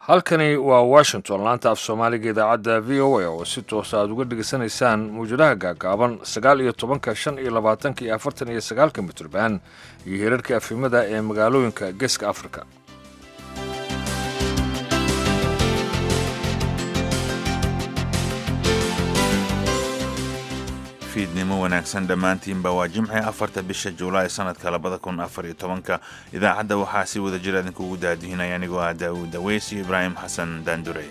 halkani waa washington laanta af soomaaliga idaacadda v o a oo si toosa aad uga dhegaysanaysaan mawjadaha gaagaaban sagaal iyo tobanka shan iyo labaatanka iyo afartan iyo sagaalka mitrban iyo hirarka afimada ee magaalooyinka geeska africa fiidnimo wanaagsan dhammaantiinba waa jimce afarta bisha juulaay sanadka labada kun afar iyo tobanka idaacadda waxaa si wada jir idinkuugu daadihinaya anigoo ah daawuud daweys iyo ibraahim xasan daandure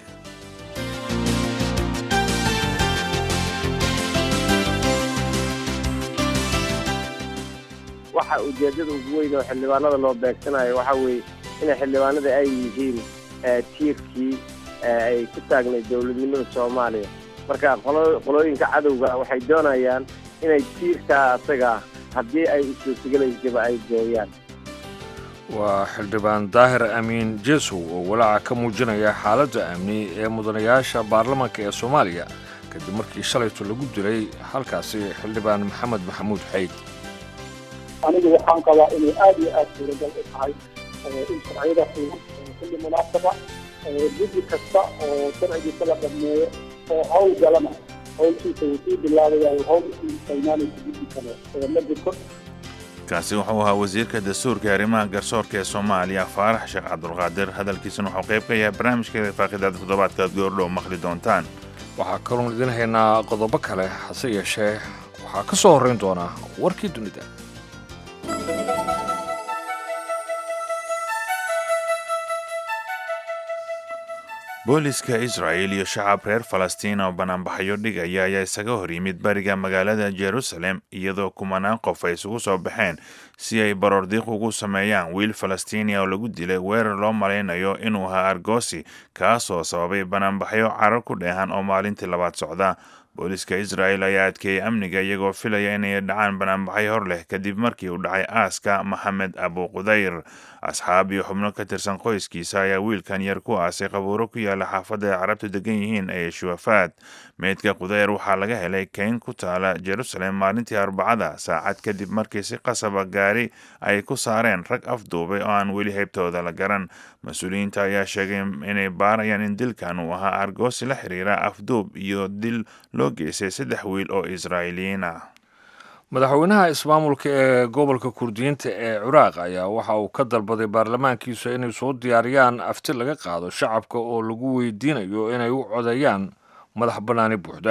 waxa ujeedada ugu weyn oo xildhibaanada loo beegsanayo waxa weeye inay xildhibaanada ay yihiin tiirkii ay ku taagnayd dowladnimada soomaaliya marka qolooyinka cadowga waxay doonayaan inay tiirkaa asaga haddii ay usuurtagelaysaba ay gooyaan waa xildhibaan daahir amiin jesow oo walaaca ka muujinaya xaaladda amni ee mudanayaasha baarlamaanka ee soomaaliya kadib markii shalayto lagu dilay halkaasi xildhibaan maxamed maxamuud xayd anigu waxaan qabaa inay aada iyo aada suuragal u tahay in sharciyada xugun kulli munaasaba guddi kasta oo sharcigiisa la dhammeeyo oo hawl galana hawlkiisa wuu sii bilaabayaa hawl imaanaysa guddi kale ma jirto kaasi wuxuu ahaa wasiirka dastuurka arrimaha garsoorka ee soomaaliya faarax sheekh cabdulqaadir hadalkiisuna wuxuu qayb ka yahay barnaamijka faaqidaada toddobaadka aad goordhow maqli doontaan waxaa kaloon idin haynaa qodobo kale hase yeeshee waxaa ka soo horrayn doonaa warkii dunida booliska israa'il iyo shacab reer falastiin oo banaanbaxyo dhigaya ayaa isaga hor yimid bariga magaalada jerusalem iyadoo kumanaan qof ay isugu soo baxeen si ay baroordiiq ugu sameeyaan wiil falastiiniya oo lagu dilay weerar loo malaynayo inuu ahaa argosi kaasoo sababay banaanbaxyo carar ku dheehan oo maalintii labaad socda booliska israa'el ayaa adkeeyey amniga iyagoo filaya inay dhacaan banaanbaxyo hor leh kadib markii uu dhacay aaska maxamed abu qudayr asxaab iyo xubno ka tirsan qoyskiisa ayaa wiilkan yar ku aasay qabuuro ku yaala xaafadda ay carabtu degan yihiin ee shuwafaad meydka qudayr waxaa laga helay keyn ku taala jerusalem maalintii arbacada saacad kadib markii si qasaba gaari ay ku saareen rag afduubay oo aan weli heybtooda la garan mas-uuliyiinta ayaa sheegay inay baarayaan in dilkan uu ahaa argoosi la xiriira afduub iyo dil loo geystay saddex wiil oo israa'iiliyiin ah madaxweynaha ismaamulka ee gobolka kurdiyiinta ee ciraaq ayaa waxa uu ka dalbaday baarlamaankiisa inay soo diyaariyaan afti laga qaado shacabka oo lagu weydiinayo inay u codeeyaan madax bannaani buuxda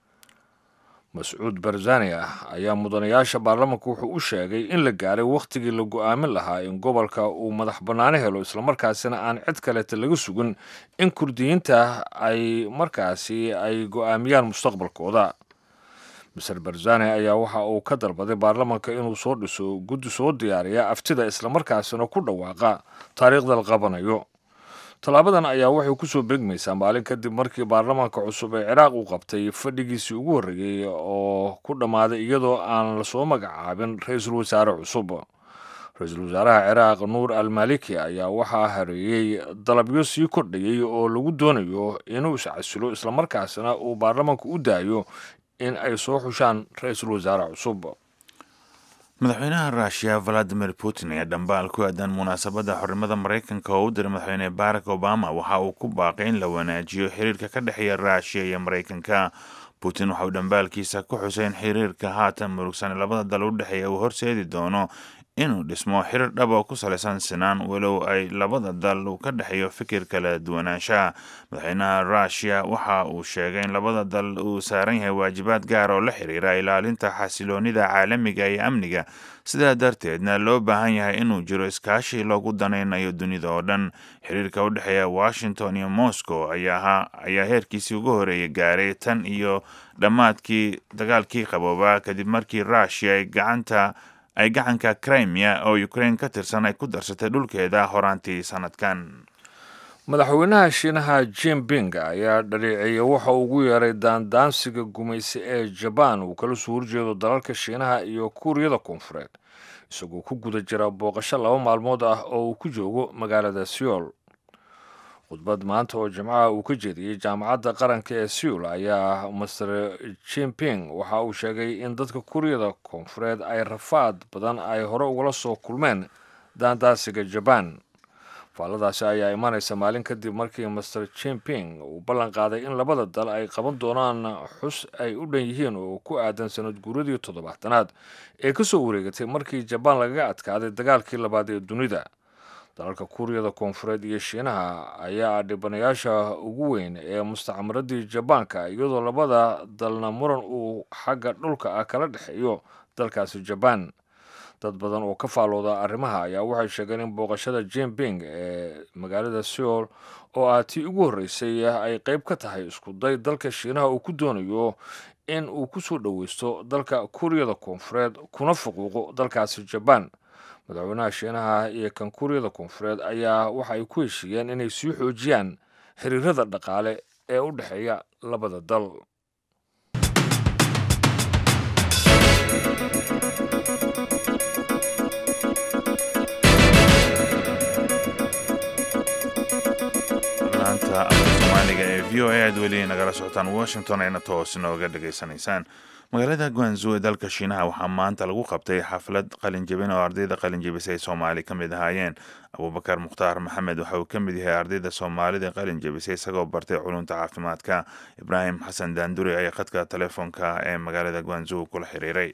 mascuud barzani ah ayaa mudanayaasha baarlamaanka wuxuu u sheegay in la gaaray wakhtigii la go'aamin lahaa in gobolka uu madax bannaani helo islamarkaasina aan cid kaleeta laga sugin in kurdiyiinta ay markaasi ay go'aamiyaan mustaqbalkooda maser barzani ayaa waxa uu ka dalbaday baarlamaanka inuu soo dhiso guddi soo diyaariya aftida islamarkaasina ku dhawaaqa taariikhda la qabanayo tallaabadan ayaa waxay ku soo beegmaysaa maalin kadib markii baarlamaanka cusub ee ciraaq uu qabtay fadhigiisii ugu horreeyey oo ku dhammaaday iyadoo aan lasoo magacaabin ra-iisul wasaare cusub ra-iisul wasaaraha ciraaq nuur al maliki ayaa waxaa hareeyey dalabyo sii kordhayay oo lagu doonayo inuu iscasilo islamarkaasina uu baarlamaanku u daayo in ay soo xushaan ra-iisul wasaare cusub madaxweynaha ruushiya valadimir putin ayaa dhambaal ku aadan munaasabadda xornimada maraykanka oo u diray madaxweyne barack obama waxa uu ku baaqay in la wanaajiyo xiriirka ka dhexeeya ruushiya iyo maraykanka putin waxa uu dhambaalkiisa ku xusay in xiriirka haatan murugsan labada dal u dhexeeya uu horseedi doono inuu dhismo xirir dhab oo ku salaysan sinaan walow ay labada dal uu ka dhexeeyo fikir kala duwanaanshaha madaxweynaha ruushiya waxa uu sheegay in labada dal uu saaran yahay waajibaad gaar oo la xiriira ilaalinta xasiloonida caalamiga iyo amniga sidaa darteedna loo baahan yahay inuu jiro iskaashi loogu danaynayo dunida oo dhan xiriirka u dhexeeya washington iyo moscow ayaa heerkiisii ugu horeeyay gaaray tan iyo dhammaadkii dagaalkii qaboobaa kadib markii ruushiya ay gacanta ay gacanka crimea oo ukraine ka tirsan ay ku darsatay dhulkeeda horaantii sanadkan madaxweynaha shiinaha jimping ayaa dhaleeceeyey waxa uu ugu yeeray daandaansiga gumaysi ee jabaan uu kala soo horjeedo dalalka shiinaha iyo kuuriyada koonfureed isagoo ku guda jira booqasho laba maalmood ah oo uu ku joogo magaalada seoul khudbad maanta oo jimcaha uu ka jeediyey jaamacadda qaranka ee seoul ayaa master jimping waxa uu sheegay in dadka kuuriyada koonfureed ay rafaad badan ay hore ugala soo kulmeen daandaasiga jabaan faalladaasi ayaa imanaysa maalin kadib markii master jimping uu ballan qaaday in labada dal ay qaban doonaan xus ay u dhan yihiin oo ku aadan sanad guuradii toddobaatanaad ee ka soo wareegatay markii jabaan lagaga adkaaday dagaalkii labaad ee dunida dalalka kuuriyada koonfureed iyo shiinaha ayaa dhibanayaasha ugu weyn ee mustacmaradii jabaanka iyadoo labada dalna muran uu xagga dhulka ah kala dhexeeyo dalkaasi jabaan dad badan oo ka faalooda arrimaha ayaa waxay sheegeen in booqashada jimping ee magaalada seoul oo ah tii ugu horreysay ay qayb ka tahay isku day dalka shiinaha uu ku doonayo in uu ku soo dhoweysto dalka kuuriyada koonfureed kuna fuquuqo dalkaasi jabaan madaxweynaha shiinaha iyo kan kuuriyada koonfureed ayaa waxa ay ku heshiiyeen inay sii xoojiyaan xiriirada dhaqaale ee u dhexeeya labada dal laanta afka soomaaliga ee v o a aad weli nagala socotaan washington ayna toos nooga dhegaysanaysaan magaalada guanzu ee dalka shiinaha waxaa maanta lagu qabtay xaflad qalinjebin oo ardayda qalinjebisay soomaali ka mid ahaayeen abubakar mukhtaar maxamed waxa uu ka mid yahay ardayda soomaalida qalinjebisay isagoo bartay culunta caafimaadka ibraahim xasan daanduri ayaa khadka telefoonka ee magaalada guanzu kula xiriiray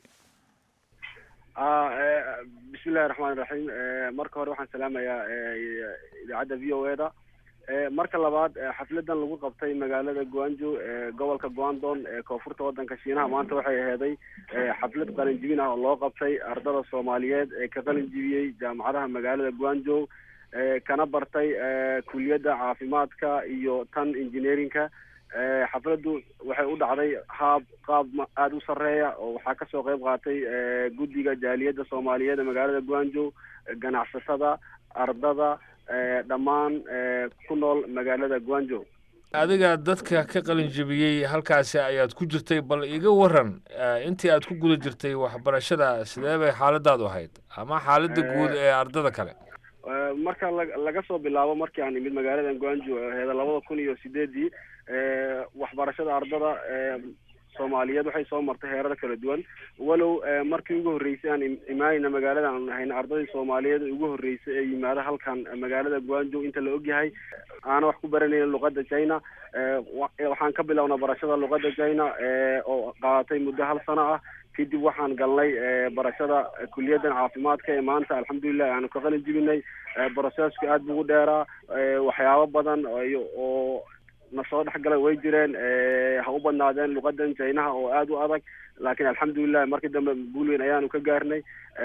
bismillahi raxmaan iraxiim marka hore waxaan salaamayaa idaacadda v o e da marka labaad xafladan lagu qabtay magaalada guanjo ee gobolka guandon ee koonfurta wadanka shiinaha maanta waxay aheeday xaflad qalinjibin ah oo loo qabtay ardada soomaaliyeed ee ka qalinjibiyey jaamacadaha magaalada guanjo kana bartay kuliyadda caafimaadka iyo tan engineerinka xafladdu waxay u dhacday haab qaab aada u sarreeya oo waxaa kasoo qeyb qaatay guddiga jaaliyadda soomaaliyeed ee magaalada guanjo ganacsatada ardada dhammaan ku nool magaalada guanjo adiga dadka ka qalinjebiyey halkaasi ayaad ku jirtay bal iga waran intii aad ku guda jirtay waxbarashada sidee bay xaaladaadu ahayd ama xaaladda guud ee ardada kale marka la laga soo bilaabo markii aan imid magaalada guanjo heeda labada kun iyo sideedii waxbarashada ardada soomaaliyeed waxay soo martay heerada kala duwan walow markii ugu horreysay aan imaanayna magaalada aan hayna ardadii soomaaliyeed ugu horreysay ee yimaada halkan magaalada guanjo inta la ogyahay aana wax ku baranayna luqadda china waxaan ka bilownaa barashada luqadda china oo qaadatay muddo hal sano ah kadib waxaan galnay barashada kuliyaddan caafimaadka ee maanta alxamdulilah aanu ka qalin jibinay brocesku aad bu ugu dheeraa waxyaabo badan oo na soo dhex galay way jireen ha u badnaadeen luqadan jaynaha oo aada u adag laakiin alxamdulilah markii dambe guul weyn ayaanu ka gaarnay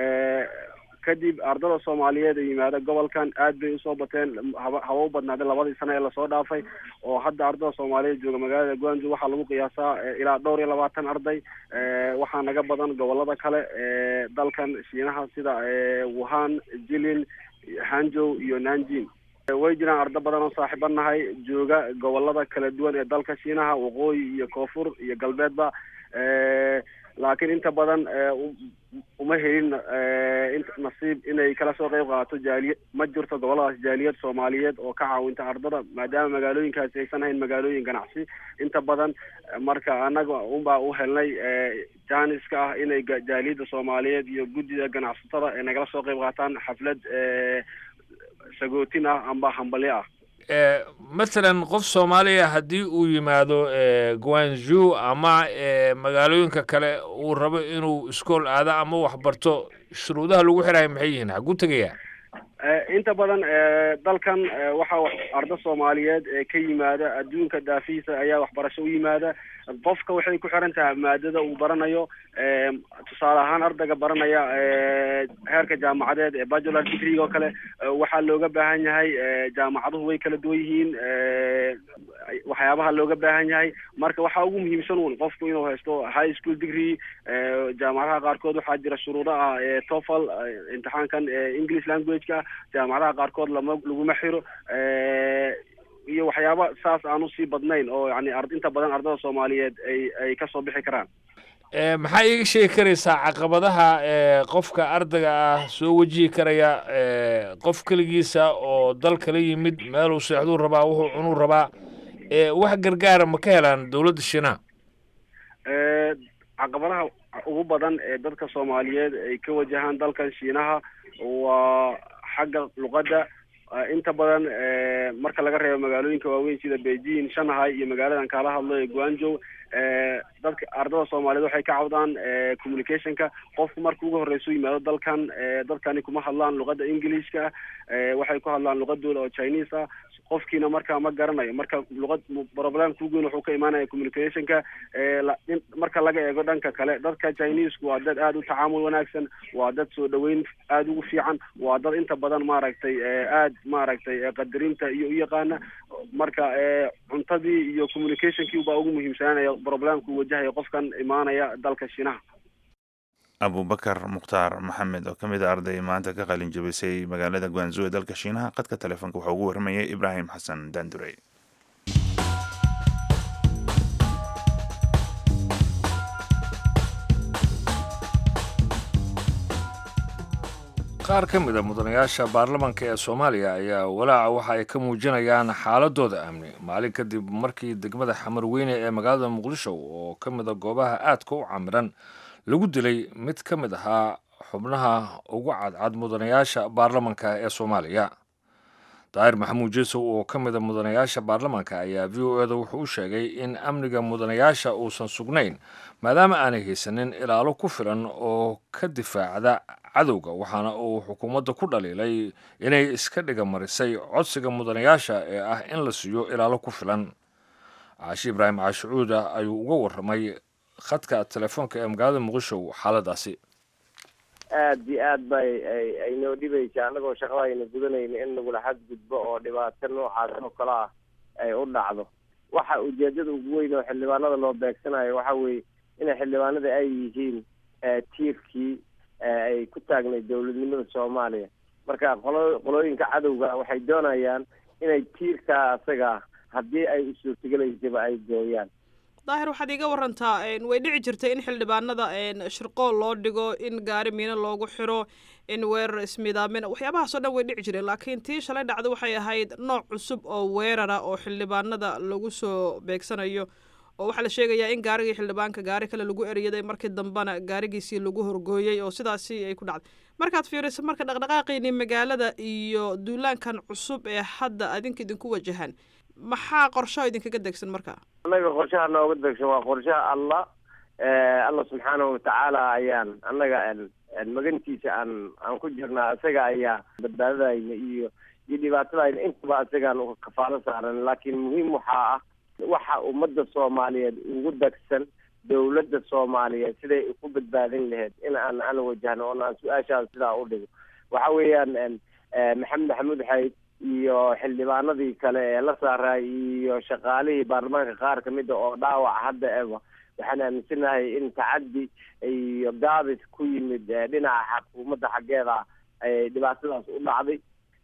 kadib ardada soomaaliyeed ee yimaada gobolkan aad bay usoo bateen haba haba u badnaadeen labadii sano ee lasoo dhaafay oo hadda ardada soomaaliyeed jooga magaalada guanjo waxaa lagu qiyaasaa ilaa dhowr iyo labaatan arday waxaa naga badan gobolada kale dalkan shiinaha sida wuhan jilin hanjow iyo nanjin way jiraan ardo badan oo saaxiiba nahay jooga gobolada kala duwan ee dalka shiinaha waqooyi iyo koonfur iyo galbeedba laakiin inta badan uma helin nasiib inay kala soo qeyb qaadato jaaliya ma jirto goboladaas jaaliyad soomaaliyeed oo ka caawinta ardada maadaama magaalooyinkaasi aysan hayn magaalooyin ganacsi inta badan marka annaga unbaa u helnay janiska ah inay jaaliyadda soomaaliyeed iyo guddida ganacsatada ay nagala soo qeyb qaataan xaflad sagootin ah amba hambalyo ah masalan qof soomaaliya haddii uu yimaado guanju ama magaalooyinka kale uu rabo inuu iskool aado ama waxbarto shuruudaha lagu xirayo maxay yihiin xaguu tegayaa inta badan dalkan waxaa ardo soomaaliyeed ee ka yimaada adduunka dhaafihiisa ayaa waxbarasho u yimaada qofka waxay ku xiran tahay maadada uu baranayo tusaale ahaan ardayga baranaya heerka jaamacadeed ee bacular degree oo kale waxaa looga baahan yahay jaamacaduhu way kala duwan yihiin waxyaabaha looga baahan yahay marka waxaa ugu muhiimsan un qofku inuu haysto high school degree jaamacadaha qaarkood waxaa jira shuruudo ah tofel imtixaankan english language-ka jaamacadaha qaarkood lama laguma xiro iyo waxyaaba saas aan usii badnayn oo yani inta badan ardada soomaaliyeed ay ay kasoo bixi karaan maxaa iiga sheegi karaysaa caqabadaha qofka ardayga ah soo wajihi karaya qof keligiisa oo dal kala yimid meeluu seexduu rabaa wuxuu cunuu rabaa wax gargaara ma ka helaan dowladda shiinaha caqabadaha ugu badan ee dadka soomaaliyeed ay ka wajahaan dalkan shiinaha waa xagga luqadda inta badan marka laga reebo magaalooyinka waaweyn sida beijing shanghai iyo magaaladan kaala hadlo ee guanjow dadka ardada soomaaliyeed waxay ka cawdaan communicationka qofku marka ugu horreysa u yimaado dalkan dadkani kuma hadlaan luqada englishka waxay ku hadlaan luqadooda oo chinese ah qofkiina marka ma garanayo marka luqad problemka ugu weyn wuxuu ka imaanaya communicationka marka laga eego dhanka kale dadka chinesku waa dad aada u tacaamul wanaagsan waa dad soo dhaweyn aada ugu fiican waa dad inta badan maaragtay aada maaragtay qadarinta iyo u yaqaana marka cuntadii iyo communicationkii baa ugu muhiimsananaya problemka uu wajahaya qofkan imaanaya dalka shiinaha abubakar mukhtaar maxamed oo ka mid a arday maanta ka qalin jabisay magaalada guanzu ee dalka shiinaha qadka telefoonka waxaa ugu warramayay ibraahim xasan daandurey qaar ka mid a mudanayaasha baarlamaanka ee soomaaliya ayaa walaaca waxa ay ka muujinayaan xaaladooda amni maalin kadib markii degmada xamarweyne ee magaalada muqdisho oo ka mid a goobaha aadka u camiran lagu dilay mid ka mid ahaa xubnaha ugu cadcad mudanayaasha baarlamanka ee soomaaliya daahir maxamuud jeesow oo ka mid a mudanayaasha baarlamanka ayaa v o eda wuxuu u sheegay in amniga mudanayaasha uusan sugnayn maadaama aanay haysanin ilaalo ku filan oo ka difaacda cadowga waxaana uu xukuumadda ku dhaliilay inay iska dhiga marisay codsiga mudanayaasha ee ah in la siiyo ilaalo ku filan caashi ibraahim caashicuuda ayuu uga warramay khadka telefoonka ee magaalada muqdisho xaaladaasi aada iyo aad bay ay noo dhibaysa annagoo shaqada ayna gudanayna in nagula xadgudbo oo dhibaato noocaas oo kale ah ay u dhacdo waxa ujeedada ugu weyn oo xildhibaanada loo beegsanayo waxa weeye inay xildhibaanada ay yihiin tiirkii ay ku taagnay dowladnimada soomaaliya marka qolo qolooyinka cadowga waxay doonayaan inay tiirkaa asaga haddii ay u suurtagelaysaba ay gooyaan daahir waxaad iiga warantaa way dhici jirtay in xildhibaanada shirqool loo dhigo in gaari miino loogu xiro in weerar ismiidaamin waxyaabahaasoo dhan way dhici jireen laakiin tii shalay dhacda waxay ahayd nooc cusub oo weerara oo xildhibaanada lagu soo beegsanayo oo waxaa la sheegayaa in gaarigii xildhibaanka gaari kale lagu eriyaday markii dambena gaarigiisii lagu horgooyey oo sidaasi ay ku dhacday markaad fiiriso marka dhaqdhaqaaqiini magaalada iyo duulaankan cusub ee hadda adinka idinku wajahan maxaa qorshaha idinkaga degsan marka annaga qorshaha nooga degsan waa qorshaha allah allah subxaanahu watacaala ayaan annaga magantiisa aan aan ku jirnaa isaga ayaa badbaadadayna iyo iyo dhibaatadayna intaba isagaan kafaalo saaran laakiin muhiim waxaa ah waxa ummadda soomaaliyeed ugu degsan dowladda soomaaliyeed siday ku badbaadin lahayd in aan aan wajahno oon aan su-aashaas sidaa u dhigo waxa weeyaan maxamed maxamuud xayd iyo xildhibaanadii kale ee la saaray iyo shaqaalihii baarlamaanka qaar kamida oo dhaawac hadda eba waxaan aaminsanahay in tacaddi iyo gaabis ku yimid dhinaca xukuumadda xaggeeda ay dhibaatadaas u dhacday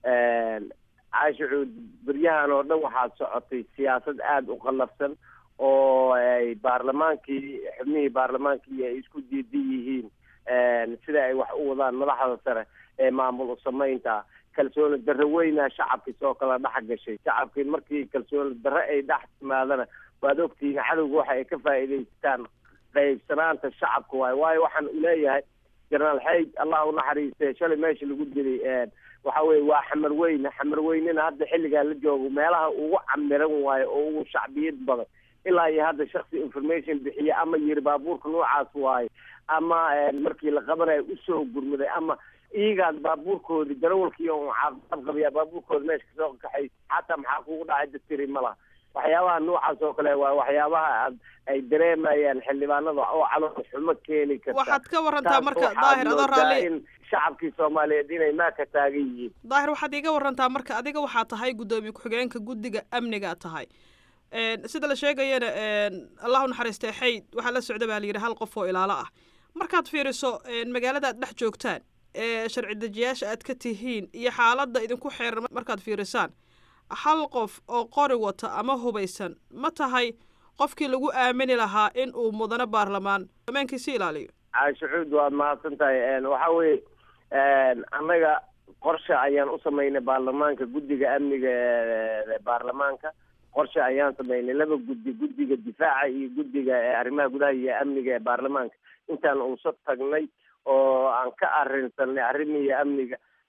caashicuud beryahan oo dhan waxaa socotay siyaasad aada u qallafsan oo ay baarlamaankii xubnihii baarlamaankii ay isku diidan yihiin sida ay wax u wadaan madaxda sare ee maamul usamaynta kalsooni darre weyna shacabkii soo kala dhex gashay shacabkii markii kalsooni darre ay dhex timaadana waad ogtihiin cadowga waxa ay ka faa'iidaystaan qaybsanaanta shacabka waayo waayo waxaan uleeyahay jenaraal xayd allah u naxariiste shalay meesha lagu dilay waxa weye waa xamar weyne xamar weynena hadda xilligaa la joogo meelaha ugu camiran waayo oo ugu shacbiyad badan ilaa iyo hadda shaksi information bixiye ama yiri baabuurka noocaas waayo ama markii la qabanayo usoo gurmaday ama iigaad baabuurkoodii darawalkii oo caafimaad qabiya baabuurkooda meesha kasoo kaxay xataa maxaa kugu dhacay dadtiri ma laha waxyaabaha noocaas oo kale waa waxyaabaha ay dareemayaan xildhibaanada oo calool xumo keeni karta waxaad ka warantaa marka daahir adoo raalli in shacabkii soomaaliyeed inay maaka taagan yihiin daahir waxaad iiga warantaa marka adiga waxaa tahay guddoomiye ku-xigeenka guddiga amniga tahay sida la sheegayana allah u naxariistay xayd waxaa la socda baa la yidhi hal qof oo ilaalo ah markaad fiiriso magaalada aad dhex joogtaan ee sharci dejiyaasha aad ka tihiin iyo xaaladda idinku xeeran markaad fiirisaan hal qof oo qori wata ama hubaysan ma tahay qofkii lagu aamini lahaa in uu mudano baarlamaan ammaankiisi ilaaliyo caashicuud waad mahadsan tahay waxa weye annaga qorshe ayaan u samaynay baarlamaanka guddiga amniga ee baarlamaanka qorshe ayaan samaynay laba guddi guddiga difaaca iyo guddiga arrimaha gudaha iyo amniga ee baarlamaanka intaan uusa tagnay oo aan ka arrinsanay arrimihiyo amniga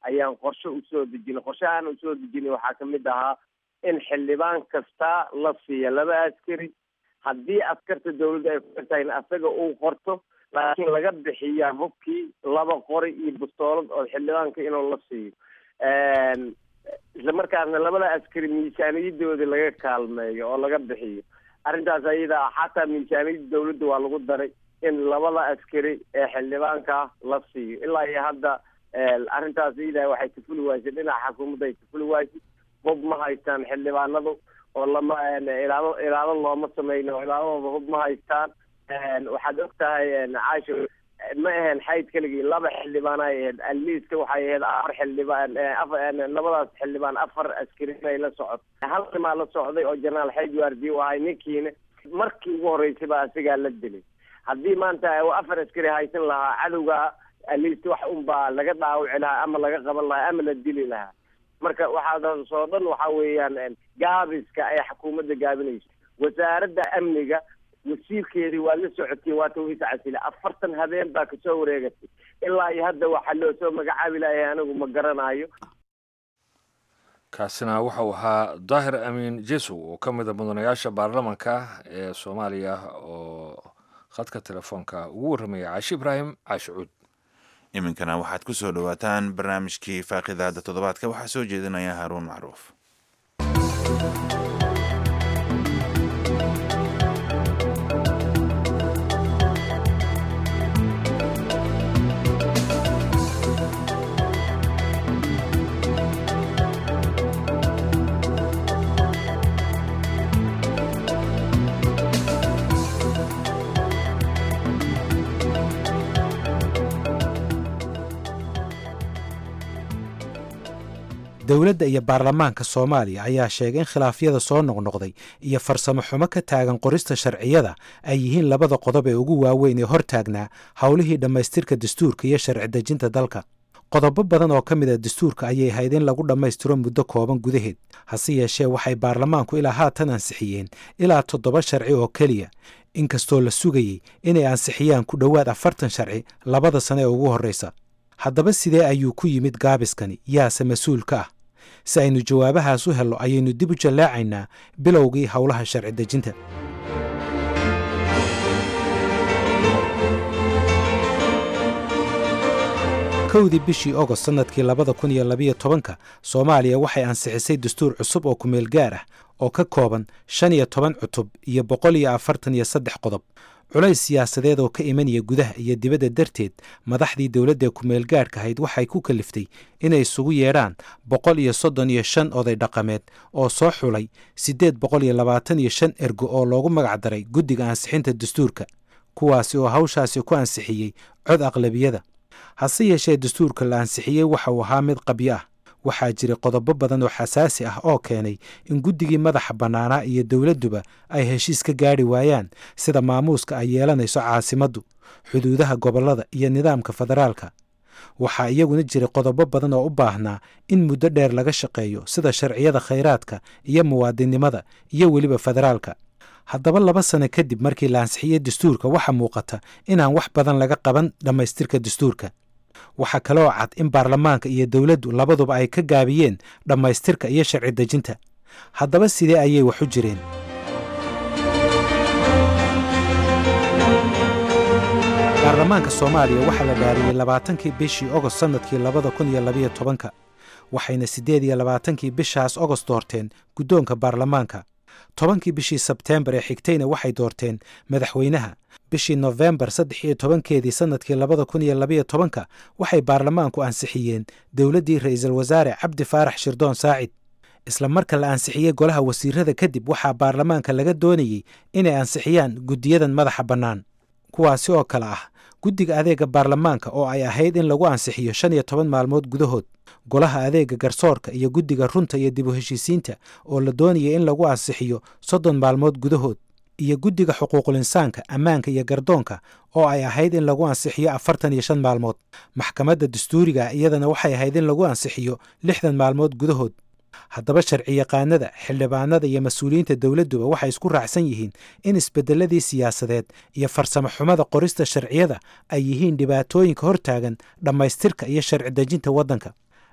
ayaan qorshe usoo dejinay qorshahaan usoo dejinay waxaa kamid ahaa in xildhibaan kasta la siiya laba askari haddii askarta dawladda ay ku xirtahay in asaga uu qorto laakiin laga bixiya hubkii laba qori iyo bustoolad oo xildhibaanka inuu la siiyo isla markaasna labada askari miisaaniyadooda laga kaalmeeyo oo laga bixiyo arrintaas ayada xataa miisaaniyadda dawladda waa lagu daray in labada askari ee xildhibaanka la siiyo ilaa iyo hadda arrintaas iyada waxay kafuli waysay dhinaca xukuumadda ay kafuli waysay hub ma haystaan xildhibaanadu oo lama ilaalo ilaalo looma sameyno oo ilaaladooda hub ma haystaan waxaad og tahay caasho ma ahayn xayd keligii laba xildhibaan ay ahayd aliiska waxay ahayd afar xildhibaan labadaas xildhibaan afar askari inay la socoto hal nimaa la socday oo jenaraal xayd waardiye u ahay ninkiina markii ugu horreysay baa asigaa la dilay haddii maanta afar askari haysan lahaa cadowga aliist wax unbaa laga dhaawici lahaa ama laga qaban lahaa ama la dili lahaa marka waxaadaas oo dhan waxa weeyaan gaabiska ay xukuumadda gaabinayso wasaaradda amniga wasiirkeedii waa la socotay waa tawhiis casile afartan habeen baa kasoo wareegatay ilaa iyo hadda waxaa loo soo magacaabi lahay anigu ma garanayo kaasina waxau ahaa daahir amiin jesow oo ka mida mudanayaasha baarlamanka ee soomaaliya oo khadka telefoonka ugu warramaya caashi ibraahim caashicuud iminkana waxaad ku soo dhowaataan barnaamijkii faaqidaada toddobaadka waxaa soo jeedinaya haaruun macruuf dowladda iyo baarlamaanka soomaaliya ayaa sheegay in khilaafyada soo noqnoqday iyo farsamo xumo ka taagan qorista sharciyada ay yihiin labada qodob ee ugu waaweyn ee hor taagnaa howlihii dhammaystirka dastuurka iyo sharci dejinta dalka qodobo badan oo ka mid a dastuurka ayay ahayd in lagu dhammaystiro muddo kooban gudaheed hase yeeshee waxay baarlamaanku ilaa haatan ansixiyeen ilaa toddoba sharci oo keliya inkastoo la sugayey inay ansixiyaan ku dhowaad afartan sharci labada sane ee ugu horreysa haddaba sidee ayuu ku yimid gaabiskani yaase mas-uul ka ah si aynu jawaabahaas u helno ayaynu dib u jallaacaynaa bilowgii howlaha sharci dejinta kowdii bishii ogost sannadkii labada kun iyo labiyo tobanka soomaaliya waxay ansixisay dastuur cusub oo kumeel gaar ah oo ka kooban shan iyo toban cutub iyo boqol iyo afartan iyo saddex qodob culays siyaasadeed oo ka imanaya gudaha iyo dibadda darteed madaxdii dowladda kumeel gaadhka ahayd waxay ku kaliftay inay isugu yeedhaan boqol iyo soddon iyo shan oday dhaqameed oo soo xulay siddeed boqol iyo labaatan iyo shan ergo oo loogu magacdaray guddiga ansixinta dastuurka kuwaasi oo hawshaasi ku ansixiyey cod aqlabiyada hase yeeshee dastuurka la ansixiyey waxa uu ahaa mid qabyo ah waxaa jiray qodobo badan oo xasaasi ah oo keenay in guddigii madaxa bannaanaa iyo dowladduba ay heshiis ka gaadhi waayaan sida maamuuska ay yeelanayso caasimaddu xuduudaha gobollada iyo nidaamka federaalka waxaa iyaguna jiray qodobo badan oo u baahnaa in muddo dheer laga shaqeeyo sida sharciyada khayraadka iyo muwaadinnimada iyo weliba federaalka haddaba laba sano kadib markii la ansixiyey dastuurka waxaa muuqata inaan wax badan laga qaban dhammaystirka dastuurka waxaa kaloo cad in baarlamaanka iyo dowladdu labaduba ay ka gaabiyeen dhammaystirka iyo sharci dejinta haddaba sidee ayay wax u jireen baarlamaanka soomaaliya waxaa la dhaariyey labaatankii bishii ogost sannadkii labada kun iyo labiyo tobanka waxayna siddeed iyo labaatankii bishaas ogost doorteen guddoonka baarlamaanka tobankii bishii sebteembar ee xigtayna waxay doorteen madaxweynaha bishii nofembar saddex iyo tobankeedii sannadkii labada kun iyo labiyo tobanka waxay baarlamaanku ansixiyeen dowladdii ra'iisul wasaare cabdi faarax shirdoon saacid isla marka la ansixiyey golaha wasiirada kadib waxaa baarlamaanka laga doonayey inay ansixiyaan guddiyadan madaxa bannaan kuwaasi oo kale ah guddiga adeega baarlamaanka oo ay ahayd in lagu ansixiyo shan iyo toban maalmood gudahood golaha adeega garsoorka iyo guddiga runta iyo dib u heshiisiinta oo la doonayay in lagu ansixiyo soddon maalmood gudahood iyo guddiga xuquuqul insaanka ammaanka iyo gardoonka oo ay ahayd in lagu ansixiyo afartan iyo shan maalmood maxkamadda dastuuriga iyadana waxay ahayd in lagu ansixiyo lixdan maalmood gudahood haddaba sharci yaqaanada xildhibaanada iyo mas-uuliyiinta dowladduba waxay isku raacsan yihiin in isbeddeladii siyaasadeed iyo farsamo xumada qorista sharciyada ay yihiin dhibaatooyinka hortaagan dhammaystirka iyo sharci dejinta waddanka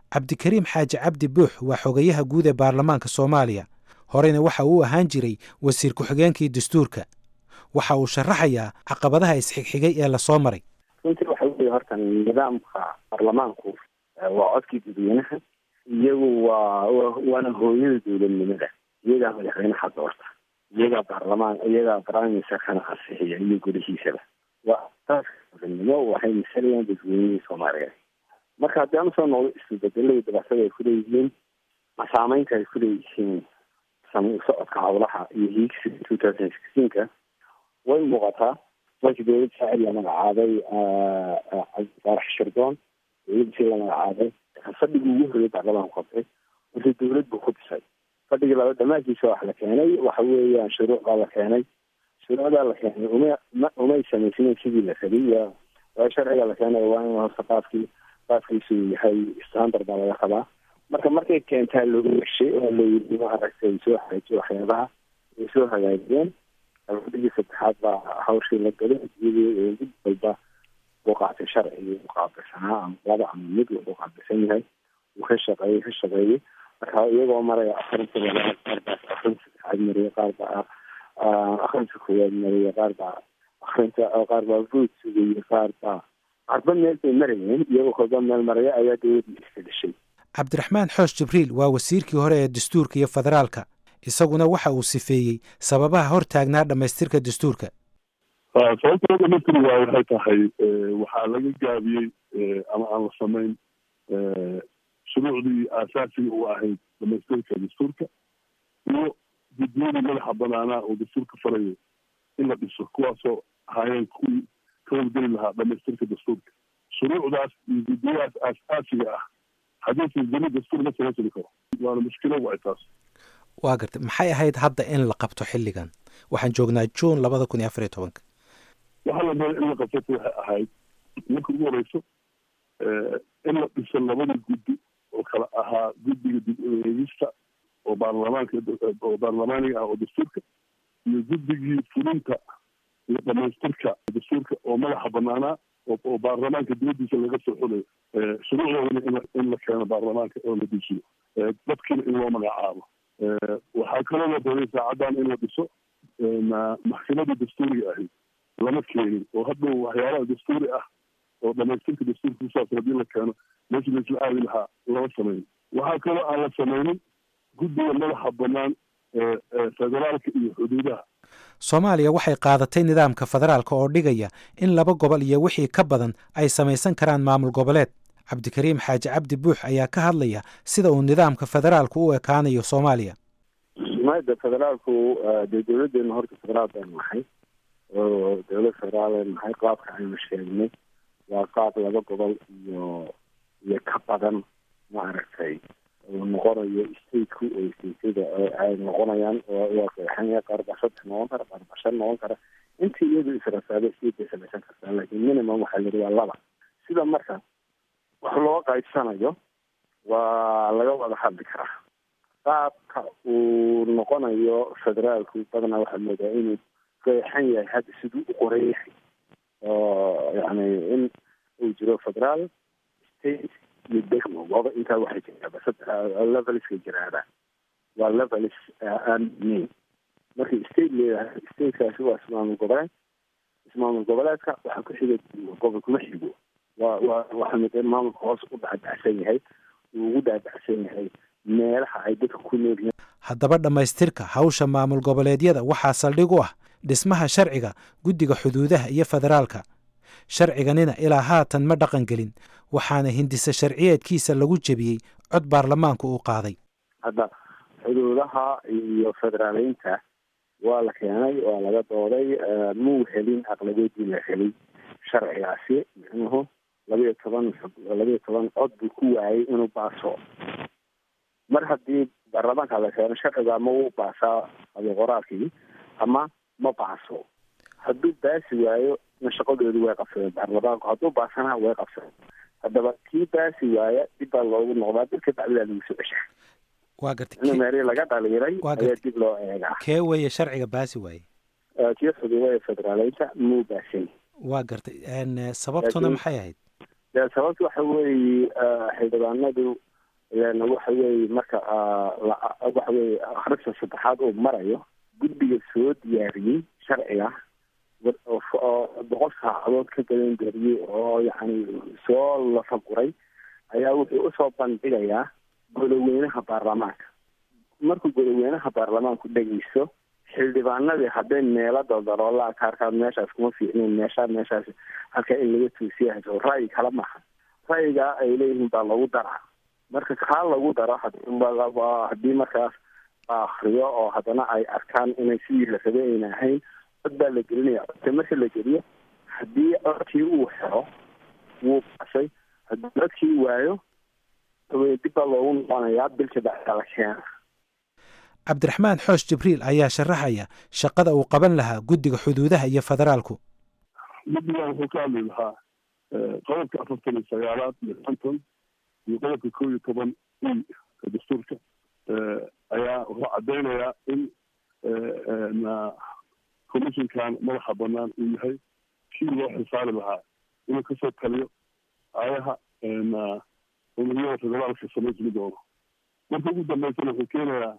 cabdikariim xaaji cabdi buux waa xogayaha guud ee baarlamaanka soomaaliya horeyna waxa uu ahaan jiray wasiir ku-xigeenkii dastuurka waxa uu sharaxayaa caqabadaha isxigxigay ee lasoo maray runtii waxa weeye horta nidaamka baarlamaanku waa codkii dadweynaha iyagu waa waana hooyada dowladnimada iyagaa madaxweynaha doorta iyagaa baarlamaan iyagaa baraaministerkana ansixiya iyo golihiisaba waa asaaska dowladnimo waxay masalayaan dadweynihii soomaaliyeed marka haddii aan usoo noqdo isbedelada dabactada ay kuleeyihiin saameynta ay kuleeyihiin socodka howlaha iyo hiigsiga two thousand sixteenka way muuqataa markii dowlad saacid la magacaabay cabdifaarax shirdoon dowladii la magacaabay fadhigii ugu horreeyay baarlamaanku qabtay markii dowlad buu ku dhisay fadhigii laba dhammaankiisa wax la keenay waxa weeyaan shuruuc baa la keenay shuruucdaa la keenay uma ma umay samaysnayn sidii la rabay waa sharciga la keenay waa in horta qaafkii qaafkiisu yahay standard baa laga qabaa marka markay keentaa loogu heshay oo layidhi ma aragtay soo hagaajiyo waxyaabaha ay soo hagaajiyeen fadhigii saddexaad baa hawshii la galay iyadii mid walba uu qaatay sharcigii u qaabilsanaa ama laba ama mid wuxuu qaabilsan yahay uu ka shaqeeyey ka shaqeeyey marka iyagoo maraya akhrinta labaad qaar baa akhrinta saddexaad mariyay qaar baa akhrinta koowaad mariyay qaar baa akhrinta qaar baa vood sugayey qaar baa qarba meel bay marayeen iyagoo kolba meel maraya ayaa dowladii iska dhashay cabdiraxmaan xoosh jibriil waa wasiirkii hore ee dastuurka iyo federaalka isaguna waxa uu sifeeyey sababaha hor taagnaa dhammaystirka dastuurka sababta dhamaytiri waay waxay tahay waxaa laga gaabiyey ama aan la samayn shuruucdii aasaasiga u ahayd dhamaystirka dastuurka iyo guddiyadii madaxa banaanaa oo dastuurka farayo in la dhiso kuwaasoo ahaayeen kuwii ka howlgeli lahaa dhamaystirka dastuurka shuruucdaas iyo guddiyadaas aasaasiga ah haddii jami dastuur ma samaysani karo waana mushkilo waay taas waa gartay maxay ahayd hadda in la qabto xilligan waxaan joognaa juun labada kun iyo afar iyo tobanka waxaa la rabay in la qabsato waxay ahayd marka ugu horeyso in la dhiso labadii guddi oo kala ahaa guddiga dib ueegista oo baarlamaanka oo baarlamaaniga ah oo dastuurka iyo guddigii fulinta iyo dhamaystirka dastuurka oo madaxa banaanaa oo baarlamaanka dibadiisa laga soo xulayo shuruucdoodana in la keeno baarlamaanka oo la dejiyo dadkiina in loo magacaabo waxaa kaloo la rabay saacaddan in la dhiso maxkamadda dastuuriga ahayd lama keenin oo hadhow waxyaalaha dastuuri ah oo dhamaystirka dastuurka kusaabsan haddii la keeno meesha laisla aadi lahaa lama sameyn waxaa kaloo aan la sameynin guddiga madaxa banaan federaalka iyo xuduudaha soomaaliya waxay qaadatay nidaamka federaalka oo dhigaya in laba gobol iyo wixii ka badan ay samaysan karaan maamul goboleed cabdikariim xaaji cabdi buux ayaa ka hadlaya sida uu nidaamka federaalku u ekaanayo soomaaliya mada federaalku dee dowladeena horta federaal baynu nahay oo dowlad federaal baynu nahay qaabka aynu sheegnay waa qaab laba gobol iyo iyo ka badan maaragtay uu noqonayo stateku oo stateda ay noqonayaan waa qeexanya qaar baa saddex noqon kara qaar baa shan noqon kara intii iyadu israsaado state bay samaysan kartaa laakiin minimum waxaa la waa laba sida marka wax loo qaybsanayo waa laga wada hadli karaa qaabka uu noqonayo federaalku badanaa waxaa moodaa inuu qeexan yahay hadda siduu u qoran yahay oo yani in uu jiro federaal state iyo degmo waba intaa waxay jiraaba saddex leveliska jiraaba waa levelis aan dneyn markii state leedahay statekaasi waa ismaamul goboleed ismaamul goboleedka waxaa ku xiga gobol kuma xigo waa waa waxaa mid maamulka hoos u dhacdhacsan yahay uu ugu dhacdhacsan yahay meelaha ay dadka ku nool yihiin haddaba dhammaystirka hawsha maamul goboleedyada waxaa saldhig u ah dhismaha sharciga guddiga xuduudaha iyo federaalka sharciganina ilaa haatan ma dhaqan gelin waxaana hindisa sharciyeedkiisa lagu jebiyey cod baarlamaanku uu qaaday hadda xuduudaha iyo federaaleynta waa la keenay waa laga dooday muu helin aqlabeedii la helay sharcigaasi micnuhu labayo toban labayo toban cod buu ku waayay inuu baaso mar haddii baarlamaanka la keeno sharciga ama wuu baasaa abiqoraalkii ama ma baaso hadduu baasi waayo na shaqadoodi way qabsadeen baarlamaanku hadduu baasana way qabsadeen haddaba kii baasi waaya dib baa loogu noqdaa dadka bacdidaa lagu soo ceshaa waa gartay in meeri laga dhaliiray Waa ayaa gartay. dib loo eegaa kee weeye sharciga baasi waaye Eh, kii xuduudaha federaaleynta muu baasan waa gartay n sababtuna Laakiin- maxay ahayd dee sababta waxa weeye eh, xildhibaanadu waxa weeye marka waxa weeye akhrinta saddexaad uu marayo guddiga soo diyaariyey sharciga oo boqol saacadood ka gadan gariyey oo yacni soo lafaguray ayaa wuxuu usoo bandhigayaa goloweynaha baarlamaanka markuu goloweynaha baarlamaanku dhegeysto xildhibaanadii hadday meelo daldaloolaa kaarkaad meeshaas kuma fiicnin meeshaa meeshaas halkaa in laga tuusiyahaso ra'yi kala maha ra'yigaa ay leeyihiin baa lagu daraa marka kaa lagu daro haddii markaas la akriyo oo haddana ay arkaan inay sidii la rabay ayna ahayn cod baa la gelinaya codka marka la geliyo haddii codkii uu helo wuu bashay haddii codkii waayo dib baa loogu noqonayaa bilka bacda la keena cabdiraxmaan xoosh jibriil ayaa sharaxaya shaqada uu qaban lahaa guddiga xuduudaha iyo federaalku guddigan wuxuu ka hadli lahaa qodobka afartan iyo sagaalaad iyo konton iyo qodobka kow iyo toban i dastuurka ayaa wuxuu caddaynayaa in commissionkan madaxa banaan uu yahay kii loo xisaari lahaa inuu kasoo taliyo ayaha umadiyada federaalka samaysmi doono marka ugu dambeysana wuxuu keenayaa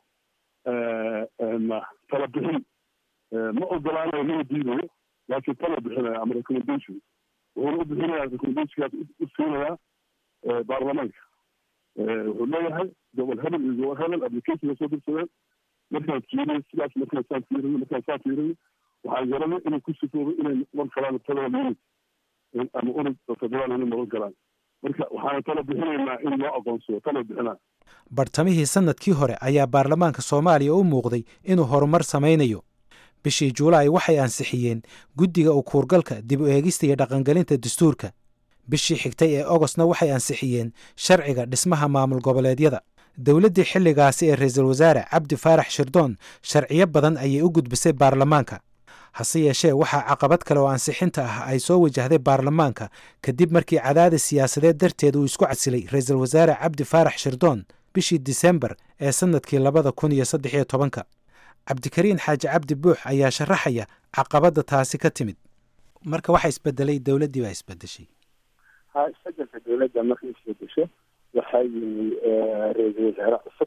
tala bixin ma ogolaanayo mana diidayo laakiin tala bixinaya ama recommendation wuxuuna u bixinaya recommendationkaas u siinayaa baarlamaanka wuxuu leeyahay gobol hebel iyo gobol hebel applicationka soo dirsadeen markaan fiiriyo sidaas markaan saan fiiriyo markaan saan fiiriyo waxaan garanay inay ku sifoobo inay noqon karaan federal unit ama unit federal unit noqon karaan marka waxaan tala bixinaynaa in loo aqoonsado tala bixinaa bartamihii sannadkii hore ayaa baarlamaanka soomaaliya u muuqday inuu horumar samaynayo bishii juulaay waxay ansixiyeen guddiga u kuurgalka dib u eegista iyo dhaqangelinta dastuurka bishii xigtay ee ogostna waxay ansixiyeen sharciga dhismaha maamul goboleedyada dowladdii xilligaasi ee ra-iisul wasaare cabdi faarax shirdoon sharciyo badan ayay u gudbisay baarlamaanka hase yeeshee waxaa caqabad kale oo ansixinta ah ay soo wajahday baarlamaanka kadib markii cadaadis siyaasadeed darteed uu isku casilay ra-iisul wasaare cabdi faarax shirdoon bishii disembar ee sannadkii labada kun iyo saddex iyo tobanka cabdikariin xaaji cabdi buux ayaa sharaxaya caqabadda taasi ka timid marka waxa isbedelay dowladdii baa isbedeshay ha isbedelka dowladda markay isbedesho waxaa yimi ra-iisul wasaare cusub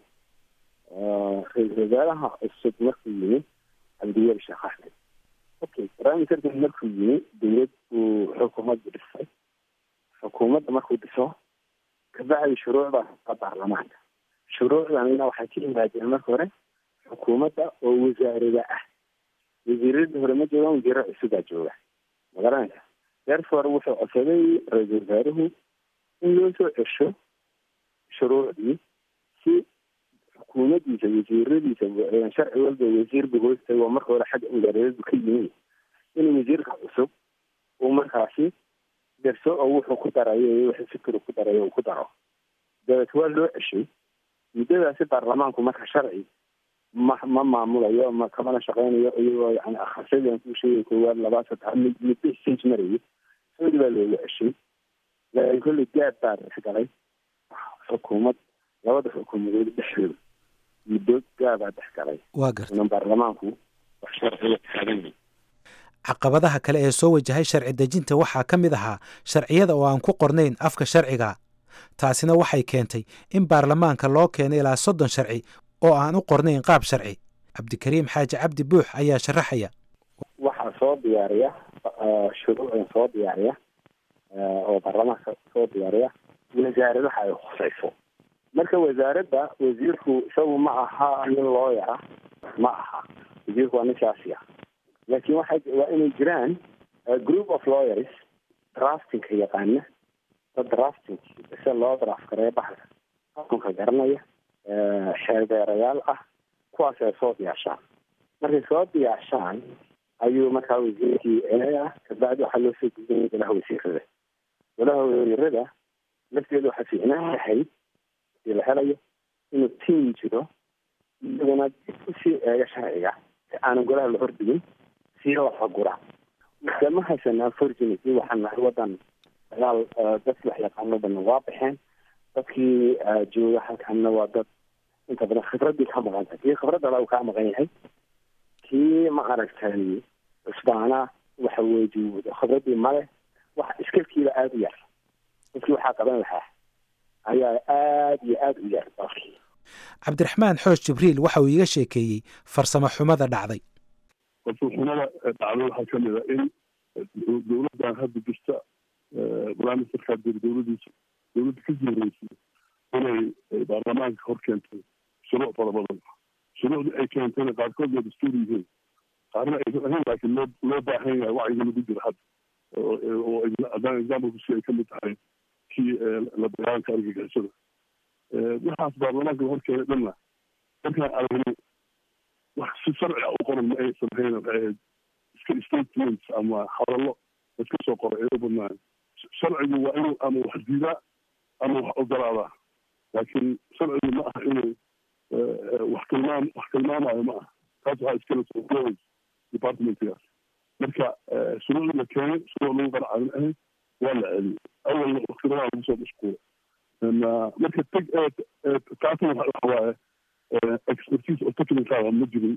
ra-iisul wasaaraha cusub markuu yimi cabdiweli sheekh axmed okay barnaamijka markuu yimi dowlad buu xukuumadda dhisay xukuumadda markuu dhiso kabacdi shuruucda baarlamaanka shuruucdanina waxay ka yimaadeen marka hore xukuumadda oo wasaarada ah wasiiradii hore ma joogaan wasiiro cusubaa jooga magaranaysa therefore wuxuu codsaday ra-iisul wasaaruhu in loo soo cesho shuruucdii si xukuumaddiisa wasiiradiisa sharci walba wasiirba hoostay waa marka hore xagga wasaaradadu ka yimi in wasiirka cusub uu markaasi derso oo wuxuu ku darayo iyo wuxuu fikir ku darayo uu ku daro dabeet waa loo ceshay muddadaasi baarlamaanku marka sharci ma ma maamulayo ma kamana shaqeynayo iyagoo yani akhrisadan kuu sheegay koowaad labaad saddex mid muddo stage marayay soodi baa looga ceshay laakiin kolley gaad baa dhexgalay xukuumad labada xukuumadood dhexdooda muddo gaabaa dhexgalay waa garta inan baarlamaanku wax sharciga taagan caqabadaha kale ee soo wajahay sharci dejinta waxaa ka mid ahaa sharciyada oo aan ku qornayn afka sharciga taasina waxay keentay in baarlamaanka loo keeno ilaa soddon sharci oo aan u qornayn qaab sharci cabdikariim xaaji cabdi buux ayaa sharaxaya waxaa soo diyaariya shuruucdan soo diyaariya oo baarlamaanka soo diyaariya wasaaradaha ay khusayso marka wasaaradda wasiirku isagu ma aha nin looyara ma aha wasiirku waa nin siyaasi ah laakiin waxa waa inay jiraan group of lawyers draftingka yaqaana dad drafting se loo draft gareeyo baxalka xukunka garanaya xeeldeerayaal ah kuwaas ay soo diyaashaan markay soo diyaashaan ayuu markaa wasiirkii ah kabacdi waxaa loo soo gudbinaya golaha wasiirada golaha wasiirada lafteedu waxaa fiicnaan lahayd hadii la helayo inuu tiim jiro iyaguna dib usii eega sharciga si aanan golaha la hordhigin sii lafagura marka ma haysanaa fortunity waxaan nahay wadan dagaal dadkii wax yaqaano dhanna waa baxeen dadkii jooga halkanna waa dad inta badan khibradii ka maqan tahay kii khibradda la kaa maqan yahay kii ma aragtay cusbaana waxa weeye khibradii male wax iskalkiiba aada u yar dadkii waxaa qaban lahaa ayaa aada iyo aada u yar dalkii cabdiraxmaan xoosh jibriil waxa uu iiga sheekeeyey farsamo xumada dhacday farsamxumada dhacday waxaa ka mid a in dowladdan hadda jirta primisterkaa jira dowladiisa dowladda kasii horeysay inay baarlamaanka hor keentay shuruuc fara badan shuruucdii ay keentayna qaarkood waa dastuur yihiin qaarna aysan ahayn laakiin loo loo baahan yahay wacyiga lagu jira hadda oo haddaan exampleku ay ka mid tahay kii la dagaalanka argagixisada waxaas baarlamaanka la hor keenay dhanna markaan aragnay wax si sharci a u qoran ma aysan ahayn waxay ahayd iska statements ama hadallo iska soo qoray ay u badnaayen sharcigu waa inuu ama wax diidaa ama wax ogolaadaa laakiin sharcigu ma aha inuu wax tilmaam wax tilmaamayo ma aha taas waxaa iskala soo departmentgaas marka shuruucdii la keenay shuruuc lagu qaracalin ahayd waa la celiyey awalna waktiradaa lagu soo mashquulay marka teg taasna waxa waaye expertise oo technical ma jirin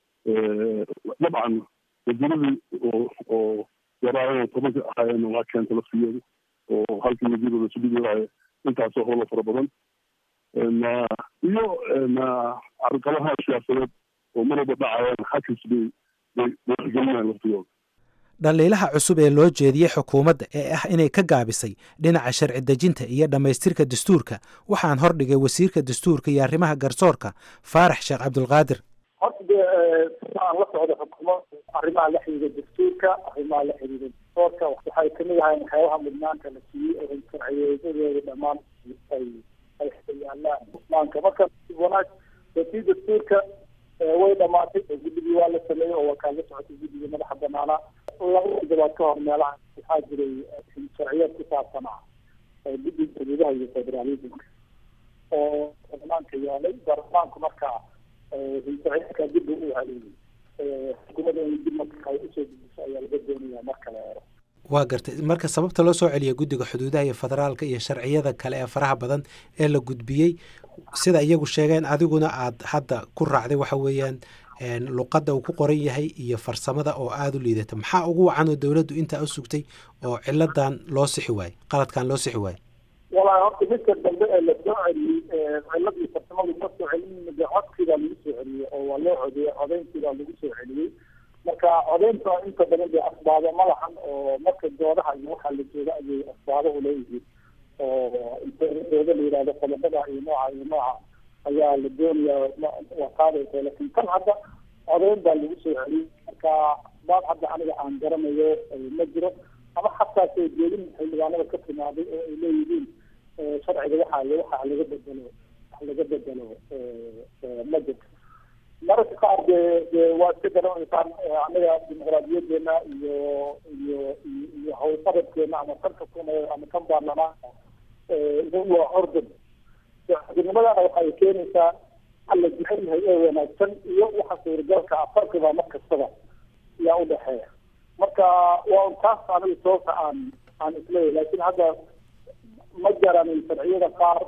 dabcan wasiiradii oo oo yaraayeen tobanka ahaayeen waa keenta laftigeedu oo halkii wasiirada subidiraaye intaasoo howlo fara badan iyo carqalaha siyaasadeed oo mar walba dhacayaan xakis bay bay waxgelinayaan laftigooda dhaliilaha cusub ee loo jeediyey xukuumadda ee ah inay ka gaabisay dhinaca sharci dejinta iyo dhammaystirka dastuurka waxaan hordhigay wasiirka dastuurka iyo arrimaha garsoorka faarax sheekh cabdulqaadir horta dee aan la socdo xukuumadda arrimaha la xiriira dastuurka arrimaha la xiriira garsoorka waxay kamid ahayn waxyaabaha mudnaanta la siiyey oo sharciyeedadooda dhammaan ay ay yaalaan mudnaanka marka wanaag tii dastuurka way dhamaatay oo guddigii waa la sameeyey oo waa kaa la socotay guddigii madaxa banaanaa laba toddobaad ka hor meelaha waxaa jiray sharciyeed ku saabsanaa guddiga xuduudaha iyo federalismka oo baarlamaanka yaalay baarlamaanku marka sharciyeedka dib u haleeyey xukuumadda in dib marka ay usoo dejiso ayaa laga doonaya marka la eero waa gartay marka sababta loo soo celiya guddiga xuduudaha iyo federaalka iyo sharciyada kale ee faraha badan ee la gudbiyey sida iyagu sheegeen adiguna aad hadda ku raacday waxa weeyaan luqadda uu ku qoran yahay iyo farsamada oo aada u liidata maxaa ugu wacan oo dowladdu intaa u sugtay oo ciladan loo sixi waaye qaladkan loo sixi waaye walahi horta midka dambe ee la soo celiyey ciladii farsamadu ma soo celin de codkiibaa lagu soo celiyey oo waa loo codeeyey codeyntiibaa lagu soo celiyey marka codeynta inta badan dee asbaabo ma lahan oo marka doodaha iyo waxaa la jooga ayay asbaabo uleeyihiin oo intdooda la yihahdo qodobada iyo nooca iyo nooca ayaa la doonayaa waa qaadaysa lakin kan hadda codeyn baa lagu soo celiyey marka baad hadda aniga aan garanayo ma jiro ama xataa soo jeedin xildhibaanada ka timaaday oo ay leeyihiin sharciga waxaa waxa laga bedelo wax laga bedelo ma jirto mararka qaar dee dee waa iska garanaysaan anaga dimuqraadiyadeena iyo iyo iyo howlqabadkeena ama kan xukuumadeed ama kan baarlamaanka waa ordan nimadana waxay keenaysaa waxa la jecel yahay ee wanaagsan iyo waxa suuragalka ah farqiba mar kastaba yaa udhexeeya marka waa un taas aniga sababta aan aan isleeyahy laakin hadda ma garanin sharciyada qaar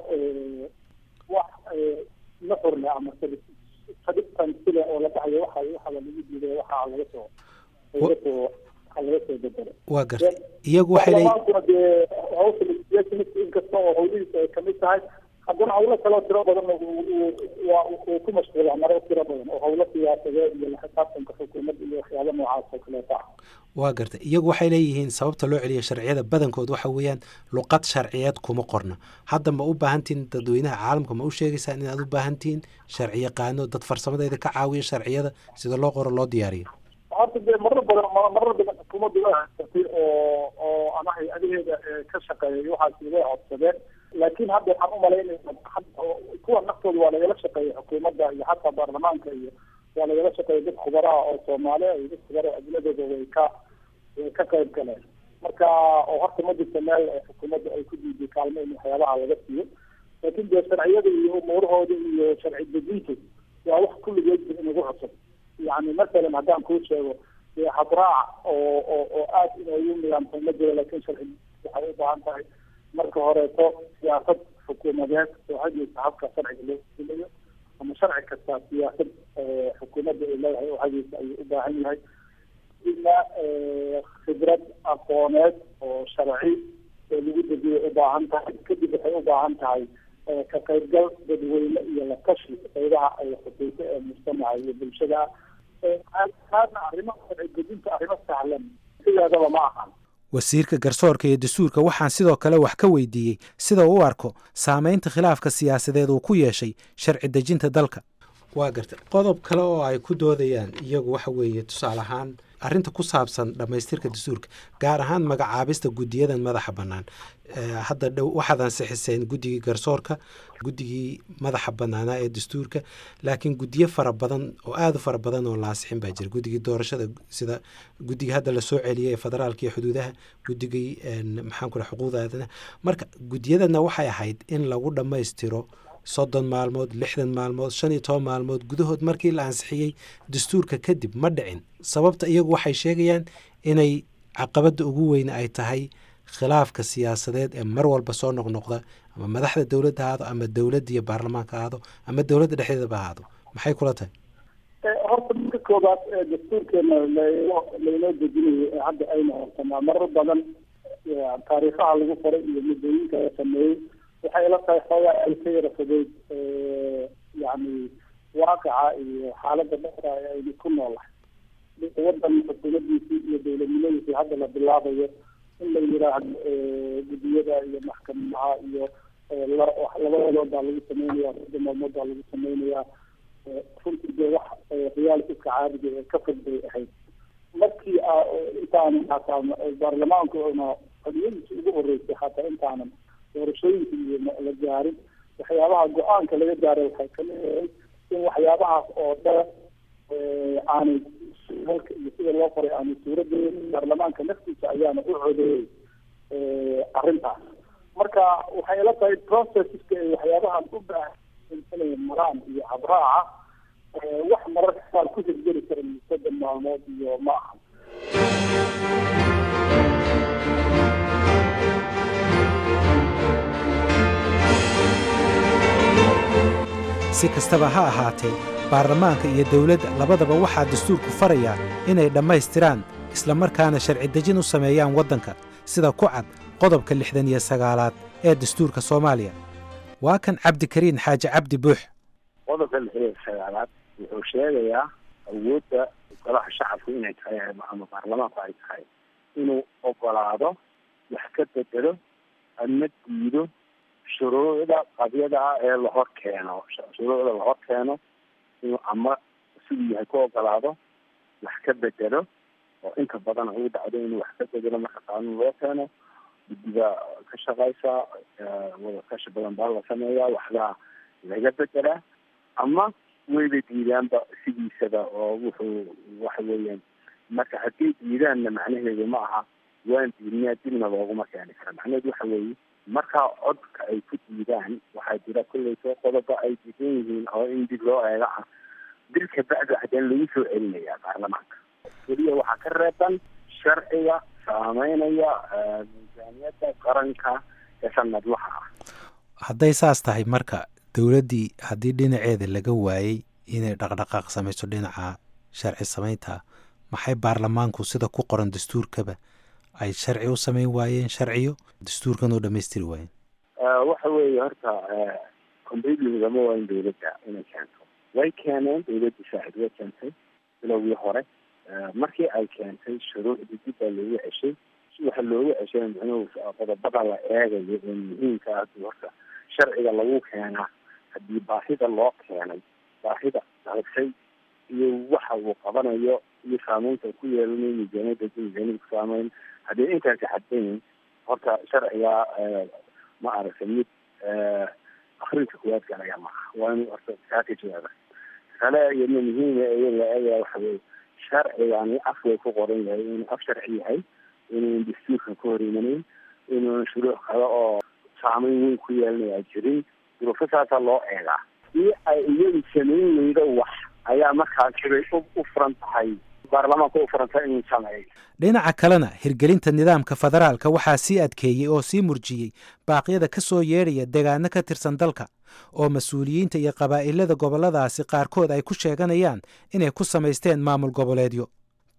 wax nuxurle ama sadibtan sile oo la dhahayo waxa waxaa lagu diiday waxaa laga soo laga soo waxaa laga soo bedelo waa gartay iyagu waxay leeyihin baarlamaankuna dee hawsha legislationist inkasta oo hawlihiisa ay kamid tahay haddana hawlo kaloo tiro badan waa uu ku mashquulaa maro tiro badan oo hawlo siyaasadeed iyo la xisaabtanka xukuumadda iyo waxyaaba noocaas oo kaleeta ah waa gartay iyagu waxay leeyihiin sababta loo celiya sharciyada badankood waxa weeyaan luqad sharciyeed kuma qorna hadda ma u baahantihin dadweynaha caalamka ma u sheegaysaan inaad u baahantihiin sharci yaqaano dad farsamadeeda ka caawiya sharciyada sida loo qoro loo diyaariyo horta dee marar badan marar badan xukuumaddu way haysatay oo oo ama hay-adaheeda ka shaqeeyay waxaasi way codsadeen laakiin hadda waxaan umalaynaya kuwa naftooda waa lagala shaqeeyay xukuumadda iyo xataa baarlamaanka iyo waa lagala shaqeeyay dad khubaraha oo soomaaliya iyo dad khubaraha ajnadooda way ka way ka qayb galeen marka oo horta ma jirto meel xukuumadda ay ku diiday kaalmo in waxyaabaha laga siiyo laakiin dee sharciyada iyo umuurahooda iyo sharci dejintu waa wax kulligeed inagu cusub yani masalan haddaan kuu sheego dee habraac oo oo oo aada inoogu nidaamsan ma jiro laakin sharci waxay u baahan tahay marka horeeto siyaasad xukuumadeed oo hageysa habka sharciga loo fuliyo ama sharci kasta siyaasad xukuumadda ay leedahay oo hageysa ayuu u baahan yahay ina khibrad aqooneed oo sharci lagu dejiyo u baahan tahay kadib waxay u baahan tahay ka qaybgal dadweyne iyo la tashi qaybaha ay khusayso ee mujtamaca iyo bulshada taasna arrimo dejinta arrimo sahlan sideedaba ma ahan wasiirka garsoorka iyo dastuurka waxaan sidoo kale wax ka weydiiyey sida uu u arko saameynta khilaafka siyaasadeed uu ku yeeshay sharci dejinta dalka waa garta qodob kale oo ay ku doodayaan iyagu waxa weeye tusaale ahaan arrinta ku saabsan dhammaystirka dastuurka gaar ahaan magacaabista guddiyadan madaxa bannaan hadda dhow waxaad ansixiseen guddigii garsoorka guddigii madaxa bannaanaa ee dastuurka laakiin guddiyo fara badan oo aada u fara badan oo la ansixin baa jira guddigii doorashada sida guddigii hadda lasoo celiyay ee federaalka iyo xuduudaha guddigii maxaan ku xuquuqda aadanaha marka guddiyadana waxay ahayd in lagu dhammaystiro soddon maalmood lixdan maalmood shan iyo toban maalmood gudahood markii la ansixiyey dastuurka kadib ma dhicin sababta iyagu waxay sheegayaan inay caqabadda ugu weyne ay tahay khilaafka siyaasadeed ee mar walba soo noqnoqda ama madaxda dowladda ahaado ama dowladda iyo baarlamaanka ahaado ama dowladda dhexdeedaba ahaado maxay kula tahay horta marka koobaad dastuurkeena laynoo dejinayo hadda ayna hortanaa marar badan taariikhaha lagu qoray iyo muddooyinka la sameeyey waxay la tahay xoogaa ay ka yara fogeyd yani waaqica iyo xaaladda dhexda aynu ku noolahay wadan xukuumadiisii iyo dowladnimadiisii hadda la bilaabayo in la yiraahdo guddiyada iyo maxkamadaha iyo labadood baa lagu sameynaya sadda maalmood baa lagu sameynayaa runtii dee wax realityska caadiga ee ka fog bay ahayd markii intaan hataa baarlamaanku na xoriyadiisa ugu horeysay hataa intaanan doorashooyinka iyo la gaarin waxyaabaha go-aanka laga gaaray waxay kamid ahayd in waxyaabahaas oo dhan aanay halka iyo sida loo qoray aanay suuradeyn baarlamaanka naftiisa ayaana u codeeyey arrintaas marka waxay ila tahay processka ay waxyaabahan u baahan inay maraan iyo habraaca wax mararka qaar ku hirgeli kara soddon maalmood iyo ma aha si kastaba ha ahaatee baarlamaanka iyo dowladda labadaba waxaa dastuurku farayaa inay dhammaystiraan islamarkaana sharci dejin u sameeyaan waddanka sida ku cad qodobka lixdan iyo sagaalaad ee dastuurka soomaaliya waa kan cabdikariin xaaji cabdi buux qodobka lixdan iyo sagaalaad wuxuu sheegayaa awoodda golaha shacabku inay tahay ama baarlamaanku ay tahay inuu ogolaado wax ka bedelo ama diido shuruucda qabyada ah ee lahor keeno shuruucda lahor keeno inuu ama siduu yahay ku ogolaado wax ka bedelo oo inta badan ugu dhacdo inuu wax ka bedelo marka qaanuun loo keeno guddiga ka shaqaysa wadakashi badan baa la sameeyaa waxbaa laga bedelaa ama wayba diidaanba sidiisaba oo wuxuu waxa weeyaan marka haddii diidaanna macnaheedu ma aha waan diidnaa dibna looguma keeni kara macnaheedu waxa weeye markaa codka ay ku diidaan waxaa jira kolleyso qodoba ay diidan yihiin oo in dib loo eega ah dil kabacdi haddana lagu soo celinayaa baarlamaanka keliya waxaa ka reeban sharciga saameynaya miisaaniyadda qaranka ee sanadlaha ah hadday saas tahay marka dowladdii haddii dhinaceeda laga waayey inay dhaqdhaqaaq samayso dhinaca sharci samaynta maxay baarlamaanku sida ku qoran dastuurkaba ay sharci u samayn waayeen sharciyo dastuurkan oo dhamaystiri waayeen waxa weeye horta completely lagama waayin dowladda inay keento way keeneen dowladda saacid way keentay bilowgii hore markii ay keentay shuruucdii dib baa loogu ceshay waxa loogu ceshay micnuhu qodobada la eegayo ee muhiimka ah horta sharciga lagu keenaa haddii baahida loo keenay baahida dalshay iyo waxa uu qabanayo iyo saameynta ku yeelanayo miisaaniyadda miisaaniyada ku saameyn haddii intaasi caddayn horta sharciga ma aragtay mid akrinka kuwaad galaya maaha waa inuu horta kaa ka jawaaba kale iyadna muhiima ee la eegaya waxa weye sharcigani afway ku qoran yahay inuu af sharci yahay inuun dastuurkan ka hor imanayn inuun shuruuc kale oo saameyn weyn ku yeelanaya jirin duruufasaasaa loo eegaa si ay iyadu samayn weydo wax ayaa markaas sibay u furan tahay baarlamaanka u furanta inuu sameeyo dhinaca kalena hirgelinta nidaamka federaalka waxaa sii adkeeyey oo sii murjiyey baaqyada ka soo yeedhaya degaano ka tirsan dalka oo mas-uuliyiinta iyo qabaa'ilada gobolladaasi qaarkood ay ku sheeganayaan inay ku samaysteen maamul goboleedyo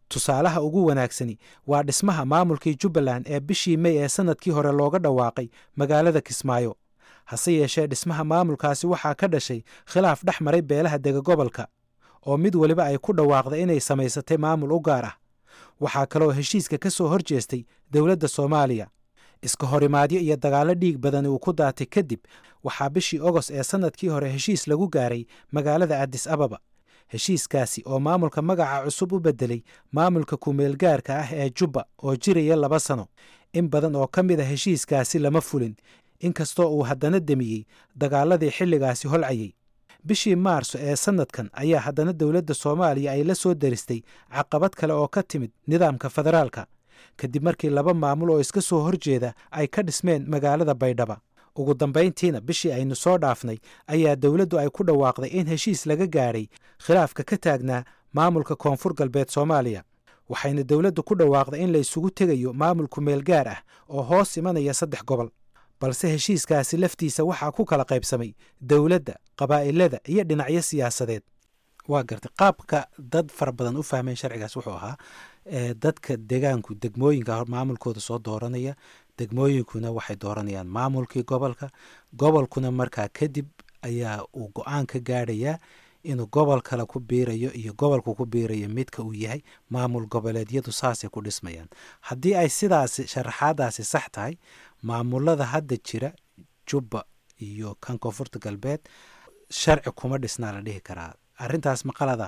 tusaalaha ugu wanaagsani waa dhismaha maamulkii jubbaland ee bishii mey ee sannadkii hore looga dhawaaqay magaalada kismaayo hase yeeshee dhismaha maamulkaasi waxaa ka dhashay khilaaf dhex maray beelaha dega gobolka oo mid weliba ay ku dhawaaqday inay samaysatay maamul u gaar ah waxaa kaloo heshiiska ka soo hor jeestay dowladda soomaaliya iska horimaadyo iyo dagaallo dhiig badani uu ku daatay kadib waxaa bishii ogos ee sannadkii hore heshiis lagu gaaray magaalada adis ababa heshiiskaasi oo maamulka magaca cusub u beddelay maamulka kumeelgaarka ah ee jubba oo jiraya laba sano in badan oo ka mid a heshiiskaasi lama fulin inkastoo uu haddana demiyey dagaaladii xilligaasi holcayay bishii maarso ee sannadkan ayaa haddana dowladda soomaaliya ay la soo daristay caqabad kale oo ka timid nidaamka federaalka kadib markii laba maamul oo iska soo horjeeda ay ka dhismeen magaalada baydhaba ugu dambayntiina bishii aynu soo dhaafnay ayaa dowladdu ay ku dhawaaqday in heshiis laga gaadhay khilaafka ka taagnaa maamulka koonfur galbeed soomaaliya waxayna dowladdu ku dhawaaqday in la isugu tegayo maamul kumeel gaar ah oo hoos imanaya saddex gobol balse heshiiskaasi laftiisa waxaa ku kala qaybsamay dowladda qabaa'ilada iyo dhinacyo siyaasadeed waa gartay qaabka dad fara badan u fahmeen sharcigaas wuxuu ahaa dadka degaanku degmooyinka maamulkooda soo dooranaya degmooyinkuna waxay dooranayaan maamulkii gobolka gobolkuna markaa kadib ayaa uu go-aan ka gaadhayaa inuu gobol kale ku biirayo iyo gobolku ku biirayo midka uu yahay maamul goboleedyadu saasay ku dhismayaan haddii ay sidaasi sharaxaadaasi sax tahay maamulada hadda jira jubba iyo kan koonfurta galbeed sharci kuma dhisnaa la dhihi karaa arrintaas maqalada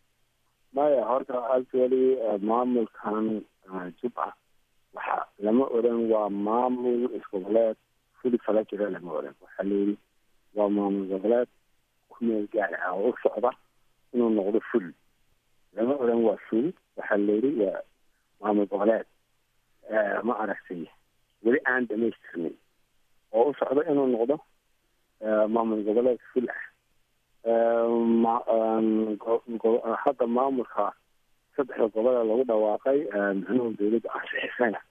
maya horta actually maamulkan jubba waxa lama oran waa maamul isgoboleed fuli fala jira lama oran waxaa layidhi waa maamul goboleed kumeel gaar ah oo u socda inuu noqdo ful lama oran waa ful waxaa layidhi waa maamul goboleed ma aragtay weli aan dhamaystirnin oo u socdo inuu noqdo maamul goboleed ful ah hadda maamulka saddexda gobole lagu dhawaaqay micnuhu dawladda ansixisana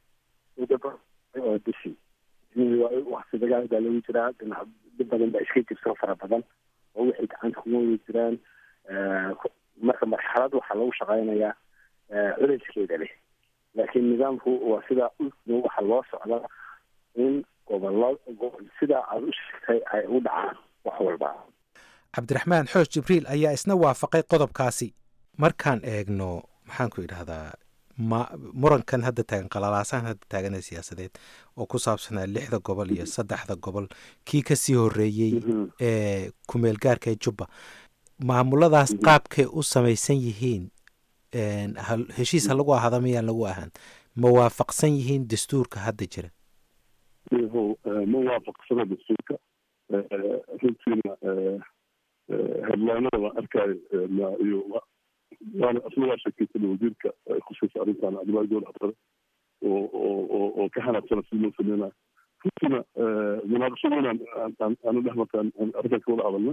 oo dishi wakti dagaal baa lagu jiraa dhinac dib badan baa iska jirto fara badan oo waxay gacanta kuma wadi jiraan marka marxalad waxaa lagu shaqaynayaa culayskeeda leh laakiin nidaamku waa sidaa waxa loo socdaa in gobollo sidaa aada u sheegtay ay u dhacaan wax walba cabdiraxmaan xoosh jibriil ayaa isna waafaqay qodobkaasi markaan eegno maxaan ku idhahdaa ma murankan hadda taagan qalalaasahan hadda taaganee siyaasadeed oo ku saabsanaa lixda gobol iyo saddexda gobol kii kasii horeeyey ee kumeel gaarka ee jubba maamuladaas qaabkay u samaysan yihiin heshiis ha lagu ahaada miyaan lagu ahaan ma waafaqsan yihiin dastuurka hadda jira ma waafaqsana dastuurka runtiina headlaanada waan arkaayo iyo waana asna waa sheekeysan wasiirka khusaysa arrintan cabdullahi gool xabsare oo oo oo ka hanaaqsana si loo sameynayo runtiina munaaqashadoonan aanu dhex markaan arrintan ka wada hadalna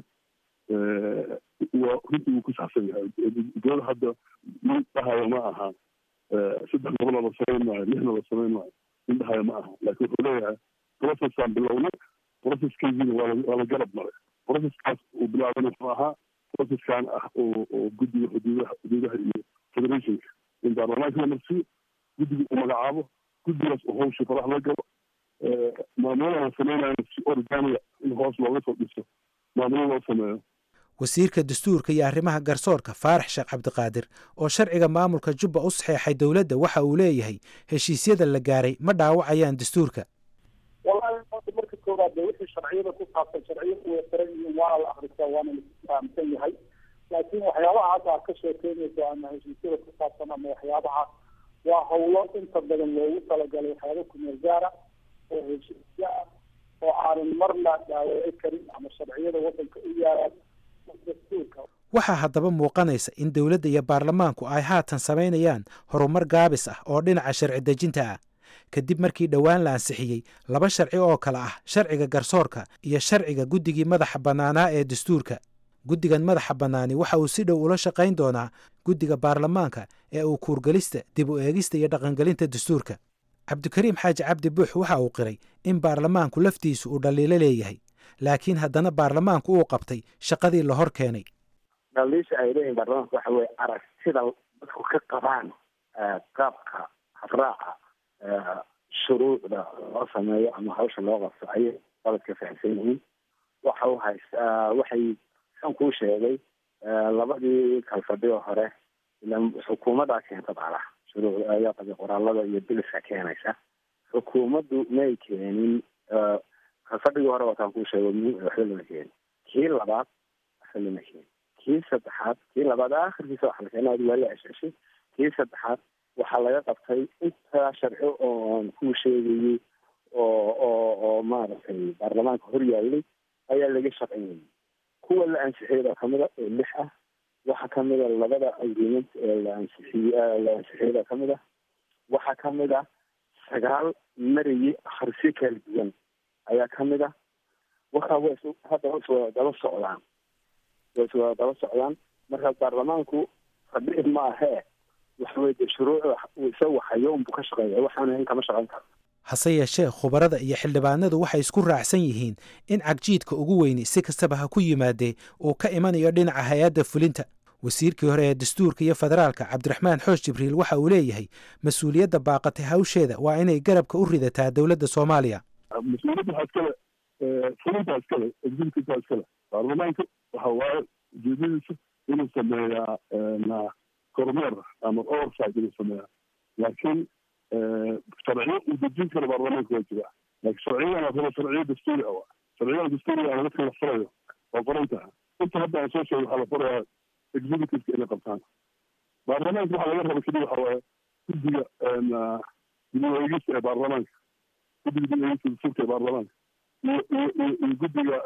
waa runtii wuu ku saxsan yahay gool hadda nin dhahayo ma aha saddex gobolna la samayn maayo lixna la samayn maayo nin dhahayo ma aha laakiin wuxuu leeyahay processaan bilowna processkaygiina waa waa la garab maray processkaas uu bilaaban wuxuu ahaa processkan ah oo oo guddiga xuduudaha xuduudaha iyo federationka in baarlamaanka la marsiyo guddiga uu magacaabo guddigaas uu hawsha farax la galo maamulada la sameynayana si organiga in hoos looga soo dhiso maamulo loo sameeyo wasiirka dastuurka iyo arrimaha garsoorka faarax sheekh cabdiqaadir oo sharciga maamulka jubba u saxeexay dowladda waxa uu leeyahay heshiisyada la gaaray ma dhaawacayaan dastuurka wallahi marka koowaad de wixii sharciyada ku saabsan sharciyadu way xiran yihiin waana la akrisaa waana la fahamsan yahay laakiin waxyaabaha hadda aad ka sheekeynayso ama heshiisyada ku saabsan ama waxyaabahaas waa hawlo inta badan loogu talagalay waxyaaba kumeel gaara oo heshiisyo ah oo aanan marna dhaawaci karin ama sharciyada waddanka u yaalaan dastuurka waxaa haddaba muuqanaysa in dowladda iyo baarlamaanku ay haatan samaynayaan horumar gaabis ah oo dhinaca sharci dejinta ah kadib markii dhowaan la ansixiyey laba sharci oo kale ah sharciga garsoorka iyo sharciga guddigii madaxa bannaanaa ee dastuurka guddigan madaxa bannaani waxa uu si dhow ula shaqayn doonaa guddiga baarlamaanka ee uu kuurgelista dib u eegista iyo dhaqangelinta dastuurka cabdikariim xaaji cabdi buux waxa uu qiray in baarlamaanku laftiisu uu dhaliilo leeyahay laakiin haddana baarlamaanku uu qabtay shaqadii la hor keenay dhaliisha ay leeyihin baarlamaanka waxa weye aragtida dadku ka qabaan qaabka habraaca shuruucda loo sameeyo ama hawsha loo qabto ayay qaladka fahamsan yihiin waxa u haystaa waxay san kuu sheegay labadii kalfadhigo hore ila xukuumaddaa keenta baalaha shuruucda ayaa qaba qoraalada iyo biliska keenaysa xukuumaddu may keenin kalfadhigii hore wataan kuu sheego waxba lama keenin kii labaad waxba lama keenin kii saddexaad kii labaad akhirkiisa waxa la keenay waa la cesheshay kii saddexaad waxaa laga qabtay intaa sharci oon kuu sheegayay oo oo oo maaragtay baarlamaanka hor yaallay ayaa laga shaqeynayay kuwa la ansixiyay baa kamida oo lix ah waxaa kamida labada agreement ee la ansixiy la ansixiyay baa kamid ah waxaa kamid ah sagaal marayay akhrisyo kala duwan ayaa kamid ah waxa wa hadda wa iswada daba socdaan wa iswada daba socdaan marka baarlamaanku fadhi ma ahee waxaweye de shuruucda isagu hayo unbu ka shaqeeya waxaan ahayn kama shaqeyn karo hase yeeshee khubarada iyo xildhibaanadu waxay isku raacsan yihiin in cagjiidka ugu weyni si kastaba ha ku yimaadee uu ka imanayo dhinaca hay-adda fulinta wasiirkii hore ee dastuurka iyo federaalka cabdiraxmaan xoosh jibriil waxa uu leeyahay mas-uuliyadda baaqatay hawsheeda waa inay garabka u ridataa dowladda soomaaliya mas-uuliyadda waxaa iskale fulintaa iskale executiveka iskale baarlamaanka waxa waaye ujeedadiisa inuu sameeyaa kormeer ama oversight inuu sameeyaa laakiin sharciyo uu dejin karo baarlamaanka waa jira laakiin sharciyadan waa sharciyo dastuuri ah sharciyada dastuuriga ah dadka la furayo waa qoran taha inta hadda aan soo sheegay waxaa la furayaa executiveka inay qabtaan baarlamaanka waxaa laga raba keliya waxa waaye guddiga dib-u-eegista ee baarlamaanka guddiga dib-u-eegista dastuurka ee baarlamaanka iyo iyo iyo guddiga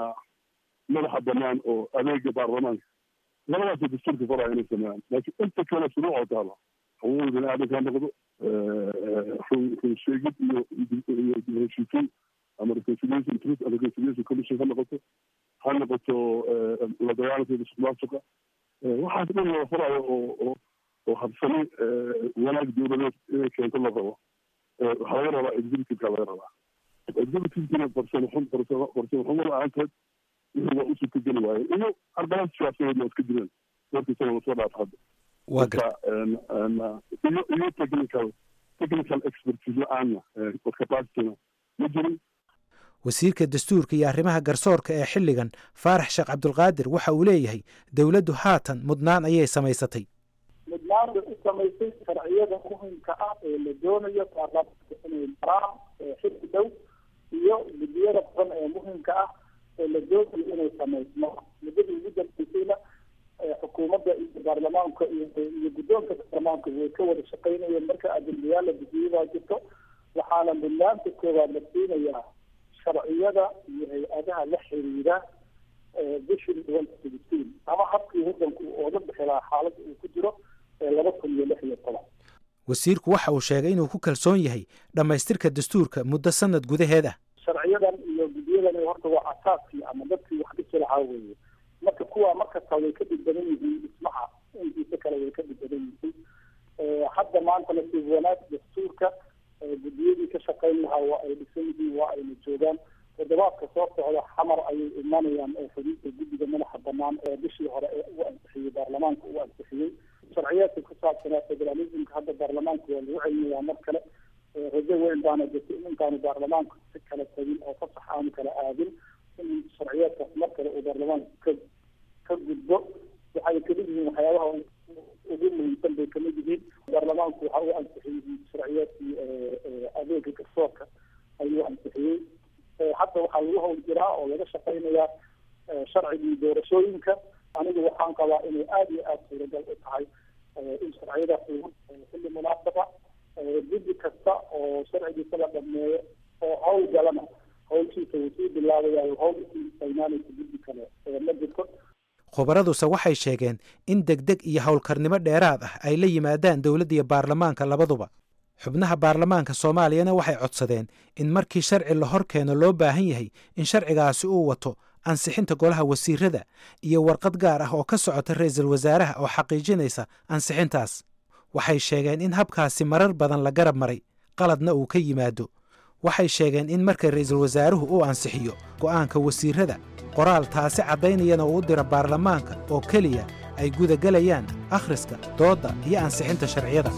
madaxa banaan oo adeega baarlamaanka labadaasoo dastuurka faraya inay sameeyaan laakiin inta kale shuruucoo taala xuquuqda bini aadamka ha noqdo run sheegid iyo iyo heshiisiin ama reconciliation truth and reconciliation commission ha noqoto ha noqoto la dagaalanka musuq maasuqa waxaas dhan la farayo oo oo oo habsami wanaag dowladeed inay keento la rabo waxaa laga rabaa executiveka laga rabaa executivekina farsamo xun farsamo farsamo xumo la-aanteed wixii waa u suurtageli waaye iyo ardalan siyaasadeed waa iska jireen markii sana lasoo dhaaf hadda waa gar iyo iyo technical technical expertise la-aanna capacityna ma jirin wasiirka dastuurka iyo arrimaha garsoorka ee xilligan faarax sheekh cabdulqaadir waxa uu leeyahay dowladdu haatan mudnaan ayay samaysatay mudnaan bay u samaysay sharciyada muhimka ah ee la doonayo baarlamaanka inay maraan xilli dhow iyo guddiyada badan ee muhimka ah ee la doonayo inay samaysmo muddadii ugu dambeysayna xukuumadda iyo baarlamaanka iyo iyo guddoonka baarlamaanka way ka wada shaqaynayeen marka ajendayaal la gudiyabaa jirto waxaana mudnaanta koowaad la siinayaa sharciyada iyo hay-adaha la xiriira bishii twenty ama habkii waddanku ooga bixi lahaa xaaladda uu ku jiro ee laba kun iyo lix iyo toban wasiirku waxa uu sheegay inuu ku kalsoon yahay dhammaystirka dastuurka muddo sanad gudaheed ah sharciyadan iyo guddiyadan horta waa asaaskii ama dadkii wax dhisi lahaa weeye marka kuwa markasta way ka dhib badan yihiin dhismaha intiisa kale way ka dhib badan yihiin hadda maanta nasiib wanaag dastuurka guddiyadii ka shaqayn lahaa waa ay dhisan yihiin waa ayna joogaan toddobaadka soo socda xamar ayay imanayaan oo xubinta guddiga madaxa banaan ee bishii hore ee u ansixiyey baarlamaanka u ansixiyey sharciyaadka ku saabsanaa federalismka hadda baarlamaanka waa lagu celinayaa mar kale rajo weyn baana jirta in intaanu baarlamaanku si kala tagin oo fasax aanu kala aadin in sharciyaadkaas mar kale uu baarlamaanku ka ka gudbo waxay kamid yihiin waxyaabaha ugu muhiimsan bay kamid yihiin baarlamaanku waxa uu ansixiyey sharciyaadkii adeega garsoorka ayuu ansixiyey hadda waxaa lagu hawl jiraa oo laga shaqaynayaa sharcigii doorashooyinka anigu waxaan qabaa inay aada iyo aada suuragal u tahay in sharciyadaas lagu xilli munaasaba guddi kasta oo sharcigiisa la dhameeyo oo hawl galana hawlkiisa wuu sii bilaabayaa hawlkii saynaanaysa guddi kale ma jirto khubaraduse waxay sheegeen in degdeg iyo howlkarnimo dheeraad ah ay la yimaadaan dowladda iyo baarlamaanka labaduba xubnaha baarlamaanka soomaaliyana waxay codsadeen in markii sharci la hor keeno loo baahan yahay in sharcigaasi uu wato ansixinta golaha wasiirada iyo warqad gaar ah oo ka socota ra-iisul wasaaraha oo xaqiijinaysa ansixintaas waxay sheegeen in habkaasi marar badan la garab maray qaladna uu ka yimaado waxay sheegeen in marka ra-iisul wasaaruhu uu ansixiyo go'aanka wasiirada qoraal taasi caddaynayana uu u diro baarlamaanka oo keliya ay gudagelayaan akhriska doodda iyo ansixinta sharciyada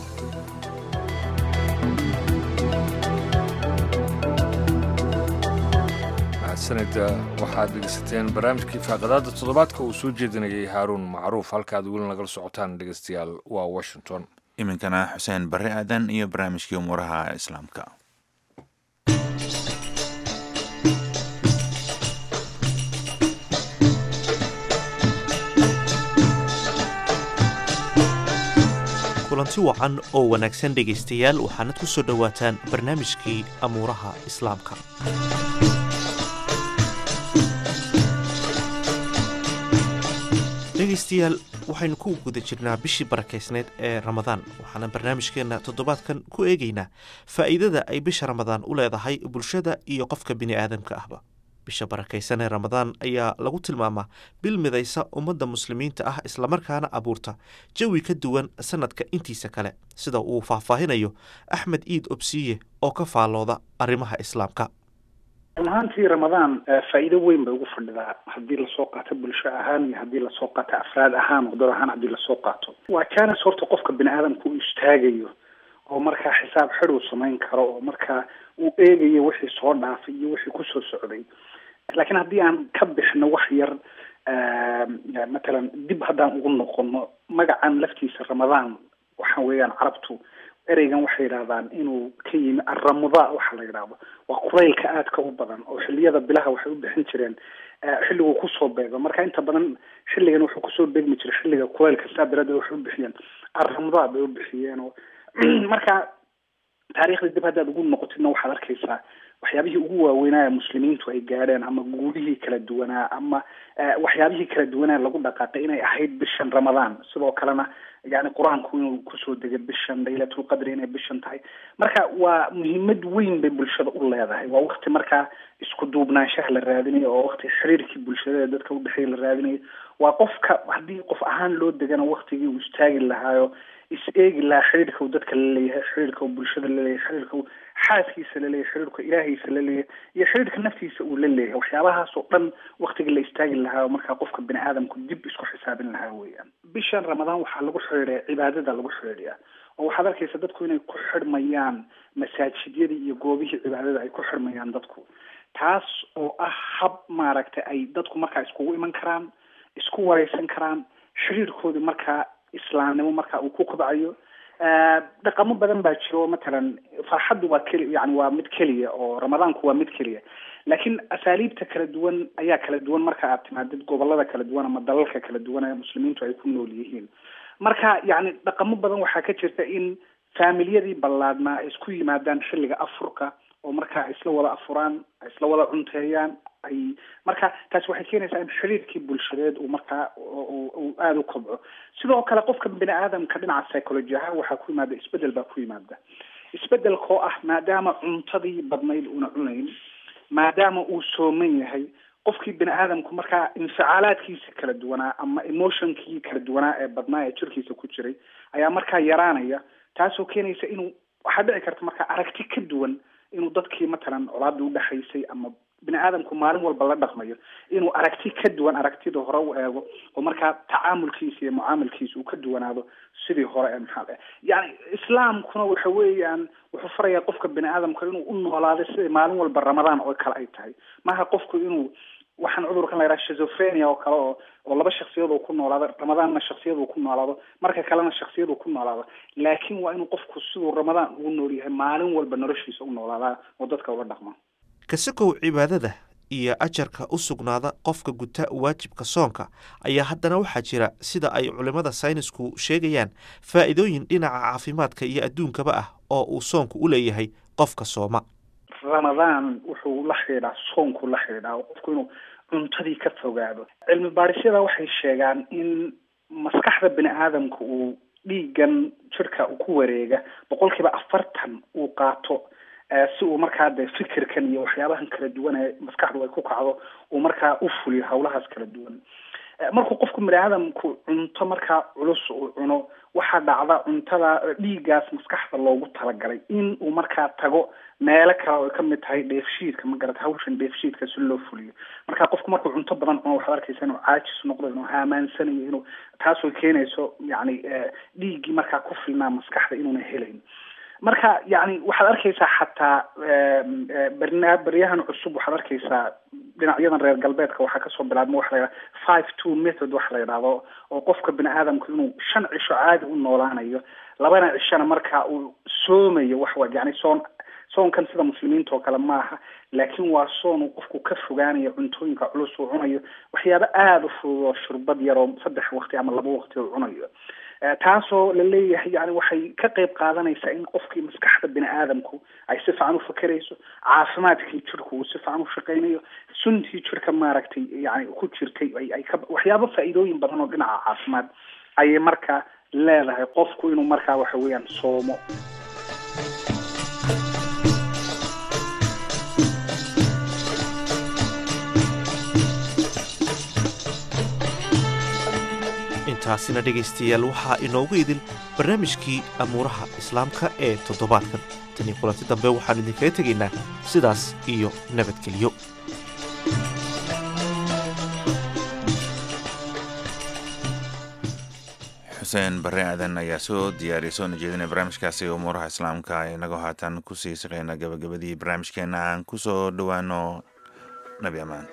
mahadsanida waxaad dhegeysateen barnaamijkii faaqadaada toddobaadka uu soo jeedinayay haaruun macruuf halkaad weli nagala socotaan dhegeystayaal waa washington iminkana xuseen barre aadan iyo barnaamijkii umuuraha islaamka kulanti wacan oo wanaagsan dhegaystayaal waxaanad ku soo dhowaataan barnaamijkii amuuraha islaamka dhegaystayaal waxaynu ku guda jirnaa bishii barakaysneed ee ramadaan waxaana barnaamijkeenna toddobaadkan ku eegaynaa faa'iidada ay bisha ramadaan u leedahay bulshada iyo qofka bini aadamka ahba bisha barakaysan ee ramadaan ayaa lagu tilmaamaa bil midaysa ummadda muslimiinta ah islamarkaana abuurta jawi ka duwan sanadka intiisa kale sida uu faahfaahinayo axmed iid obsiye oo ka faallooda arrimaha islaamka run ahaantii ramadaan faa'iido weyn bay ugu fadhidaa haddii lasoo qaato bulsho ahaan iyo haddii lasoo qaato afraad ahaan wadad ahaan haddii lasoo qaato waa jaanis horta qofka bini aadamka uu istaagayo oo markaa xisaab xid uu samayn karo oo markaa uu eegayo wixii soo dhaafay iyo wixii kusoo socday laakiin haddii aan ka bixno wax yar matalan dib haddaan ugu noqono magacan laftiisa ramadaan waxa weeyaan carabtu ereygan waxay yidhahdaan inuu ka yimi arramudaa waxa la yidhahdo waa quraylka aadka u badan oo xilliyada bilaha waxay u bixin jireen xilliguu kusoo beego marka inta badan xilligan wuxuu kusoo beegmi jiray xilliga quraylka saa daraaddeed waxay u bixiyeen arramudaa bay u bixiyeen oo marka taariikhda dib haddaad ugu noqotidna waxaad arkaysaa waxyaabihii ugu waaweynaa muslimiintu ay gaadheen ama guulihii kala duwanaa ama waxyaabihii kala duwanaa lagu dhaqaaqay inay ahayd bishan ramadaan sidoo kalena yani qur-aanku inuu kusoo degay bishan laylatulqadri inay bishan tahay marka waa muhiimad weyn bay bulshada u leedahay waa wakti markaa isku duubnaanshaha la raadinayo oo wakti xiriirkii bulshada dadka udhexeeya la raadinayo waa qofka haddii qof ahaan loo degana waktigii uu istaagi lahaayo is eegi lahaa xiriirka uu dadka la leeyahay xiriirka uu bulshada la leeyahay xiriirka uu xaaskiisa la leeyahay xiriirka ilaahiisa la leeyahay iyo xiriirka naftiisa uu la leeyahay waxyaabahaas oo dhan waktigii la istaagi lahaa markaa qofka bini aadamku dib isku xisaabin lahaa weeyaan bishan ramadaan waxaa lagu xidhiidhaya cibaadada lagu xidhiidhaya oo waxaad arkaysa dadku inay ku xidhmayaan masaajidyadii iyo goobihii cibaadada ay ku xidhmayaan dadku taas oo ah hab maaragtay ay dadku markaa iskugu iman karaan isku wareysan karaan xiriirkoodii markaa islaamnimo marka uu ku kobcayo dhaqamo badan baa jiro matalan farxaddu waa keli yani waa mid keliya oo ramadaanku waa mid keliya laakiin asaaliibta kala duwan ayaa kala duwan marka aad timaadid gobolada kala duwan ama dalalka kala duwan ee muslimiintu ay ku nool yihiin marka yani dhaqamo badan waxaa ka jirta in faamilyadii ballaadnaa ay isku yimaadaan xilliga afurka oo markaa isla wada afuraan isla wada cunteeyaan ay marka taasi waxay keenaysaa in xiriirkii bulshadeed uu markaa uu aada u kobco sidoo kale qofka bini aadamka dhinaca psychology ahaan waxaa ku yimaada isbedel baa ku yimaada isbedelkoo ah maadaama cuntadii badnayd una cunayn maadaama uu sooman yahay qofkii bini aadamku markaa inficaalaadkiisa kala duwanaa ama emotionkii kala duwanaa ee badnaa ee jirkiisa ku jiray ayaa markaa yaraanaya taasoo keenaysa inuu waxaa dhici karta markaa aragti ka duwan inuu dadkii matalan colaadii udhexaysay ama bini aadamku maalin walba la dhaqmayo inuu aragti ka duwan aragtida hore u eego oo markaa tacaamulkiisa iyo mucaamalkiisa uu ka duwanaado sidii hore ee maxaa yani islaamkuna waxa weeyaan wuxuu farayaa qofka bini aadamka inuu u noolaado sida maalin walba ramadaan oo kale ay tahay maaha qofku inuu waxaan cudurkan la yidhaha shizophrenia oo kale oo oo laba shaksiyad uu ku noolaado ramadaanna shaksiyad uu ku noolaado marka kalena shaksiyad uu ku noolaado laakiin waa inuu qofku siduu ramadaan ugu nool yahay maalin walba noloshiisa u noolaadaa oo dadka ula dhaqmo kasakow cibaadada iyo ajarka u sugnaada qofka guta waajibka soonka ayaa haddana waxaa jira sida ay culimmada saynisku sheegayaan faa'iidooyin dhinaca caafimaadka iyo adduunkaba ah oo uu soonku u leeyahay qofka sooma ramadaan wuxuu la xidhiidhaa soonku la xidhiidhaa oo qofku inuu cuntadii ka fogaado cilmi baadhisyada waxay sheegaan in maskaxda bini aadamka uu dhiigan jirka ku wareega boqolkiiba afartan uu qaato si uu markaa de fikirkan iyo waxyaabahan kala duwan ee maskaxdu ay ku kacdo uu markaa u fuliyo hawlahaas kala duwan markuu qofku bini aadamku cunto markaa culus uu cuno waxaa dhacda cuntada dhiiggaas maskaxda loogu talagalay in uu markaa tago meelo kale oo ay kamid tahay dheefshiidka ma garata hawshan dheefshiidka si loo fuliyo marka qofku markuu cunto badan cuno waxaad arkaysa inuu caajis noqdo inuu haamaansanayo inuu taasoo keenayso yacni dhiiggii markaa ku filnaa maskaxda inuuna helayn marka yani waxaad arkaysaa xataa barna baryahan cusub waxaad arkaysaa dhinacyadan reer galbeedka waxaa kasoo bilaabma waxa la yidhaha five two method waxa la yidhahdo oo qofka bini aadamku inuu shan cisho caadi u noolaanayo labana cishona marka uu soomayo waxwa yani soon soonkan sida muslimiinta oo kale maaha laakiin waa soon uu qofku ka fogaanayo cuntooyinka culus uu cunayo waxyaabo aada u fudud oo shurbad yar oo saddex waqti ama laba waqti uu cunayo taasoo la leeyahay yani waxay ka qayb qaadanaysaa in qofkii maskaxda bini aadamku ay si fiican u fakerayso caafimaadkii jirku uu si fiican u shaqaynayo suntii jirka maaragtay yani ku jirtay ay ka waxyaabo faa'iidooyin badan oo dhinaca caafimaad ayay markaa leedahay qofku inuu markaa waxa weeyaan soomo intaasina dhegaystayaal waxaa inoogu idil barnaamijkii amuuraha islaamka ee toddobaadkan tanii kulanti dambe waxaan idinkaga tegaynaa sidaas iyo nabadgelyo xuseen barre aadan ayaa soo diyaariyay soona jeedinay barnaamijkaasi umuuraha islaamka inagoo haatan kusii shaqeyna gabagabadii barnaamijkeena aan kusoo dhowaano nabi amaan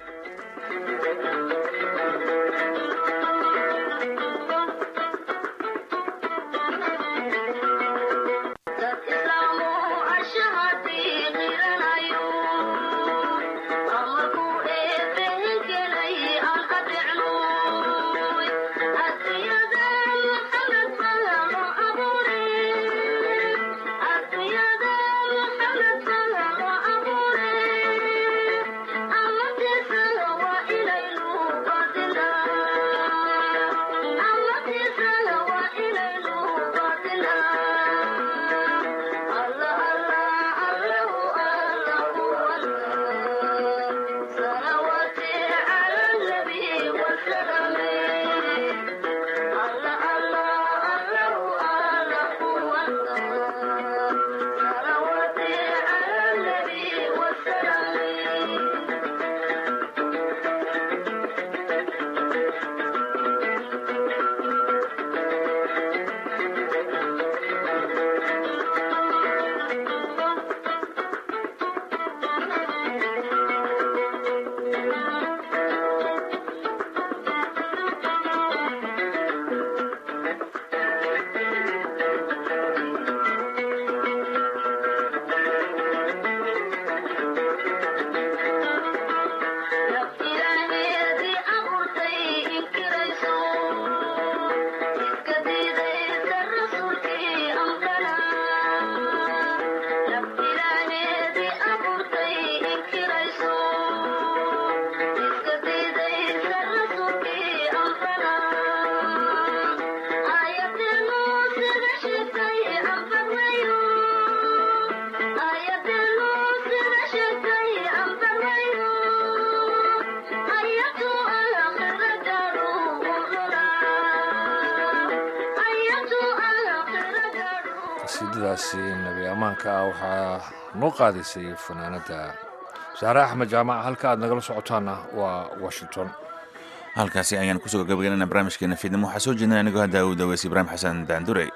qasiidadaasi nabi ammaanka ah waxaa noo qaadaysay fanaanadda saare axmed jaamac halka aad nagala socotaana waa washington halkaasi ayaan kusoo gabagaynana barnaamijkeena fiidnimo waxaa soo jeedina anigoo hadda uu daweysay ibraahim xasan daandurey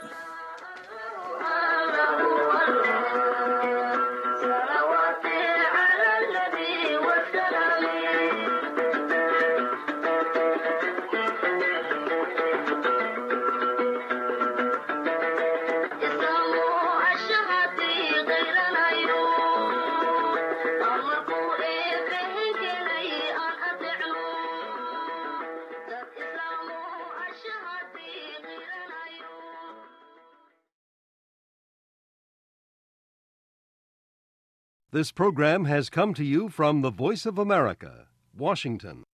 This program has come to you from the Voice of America, Washington.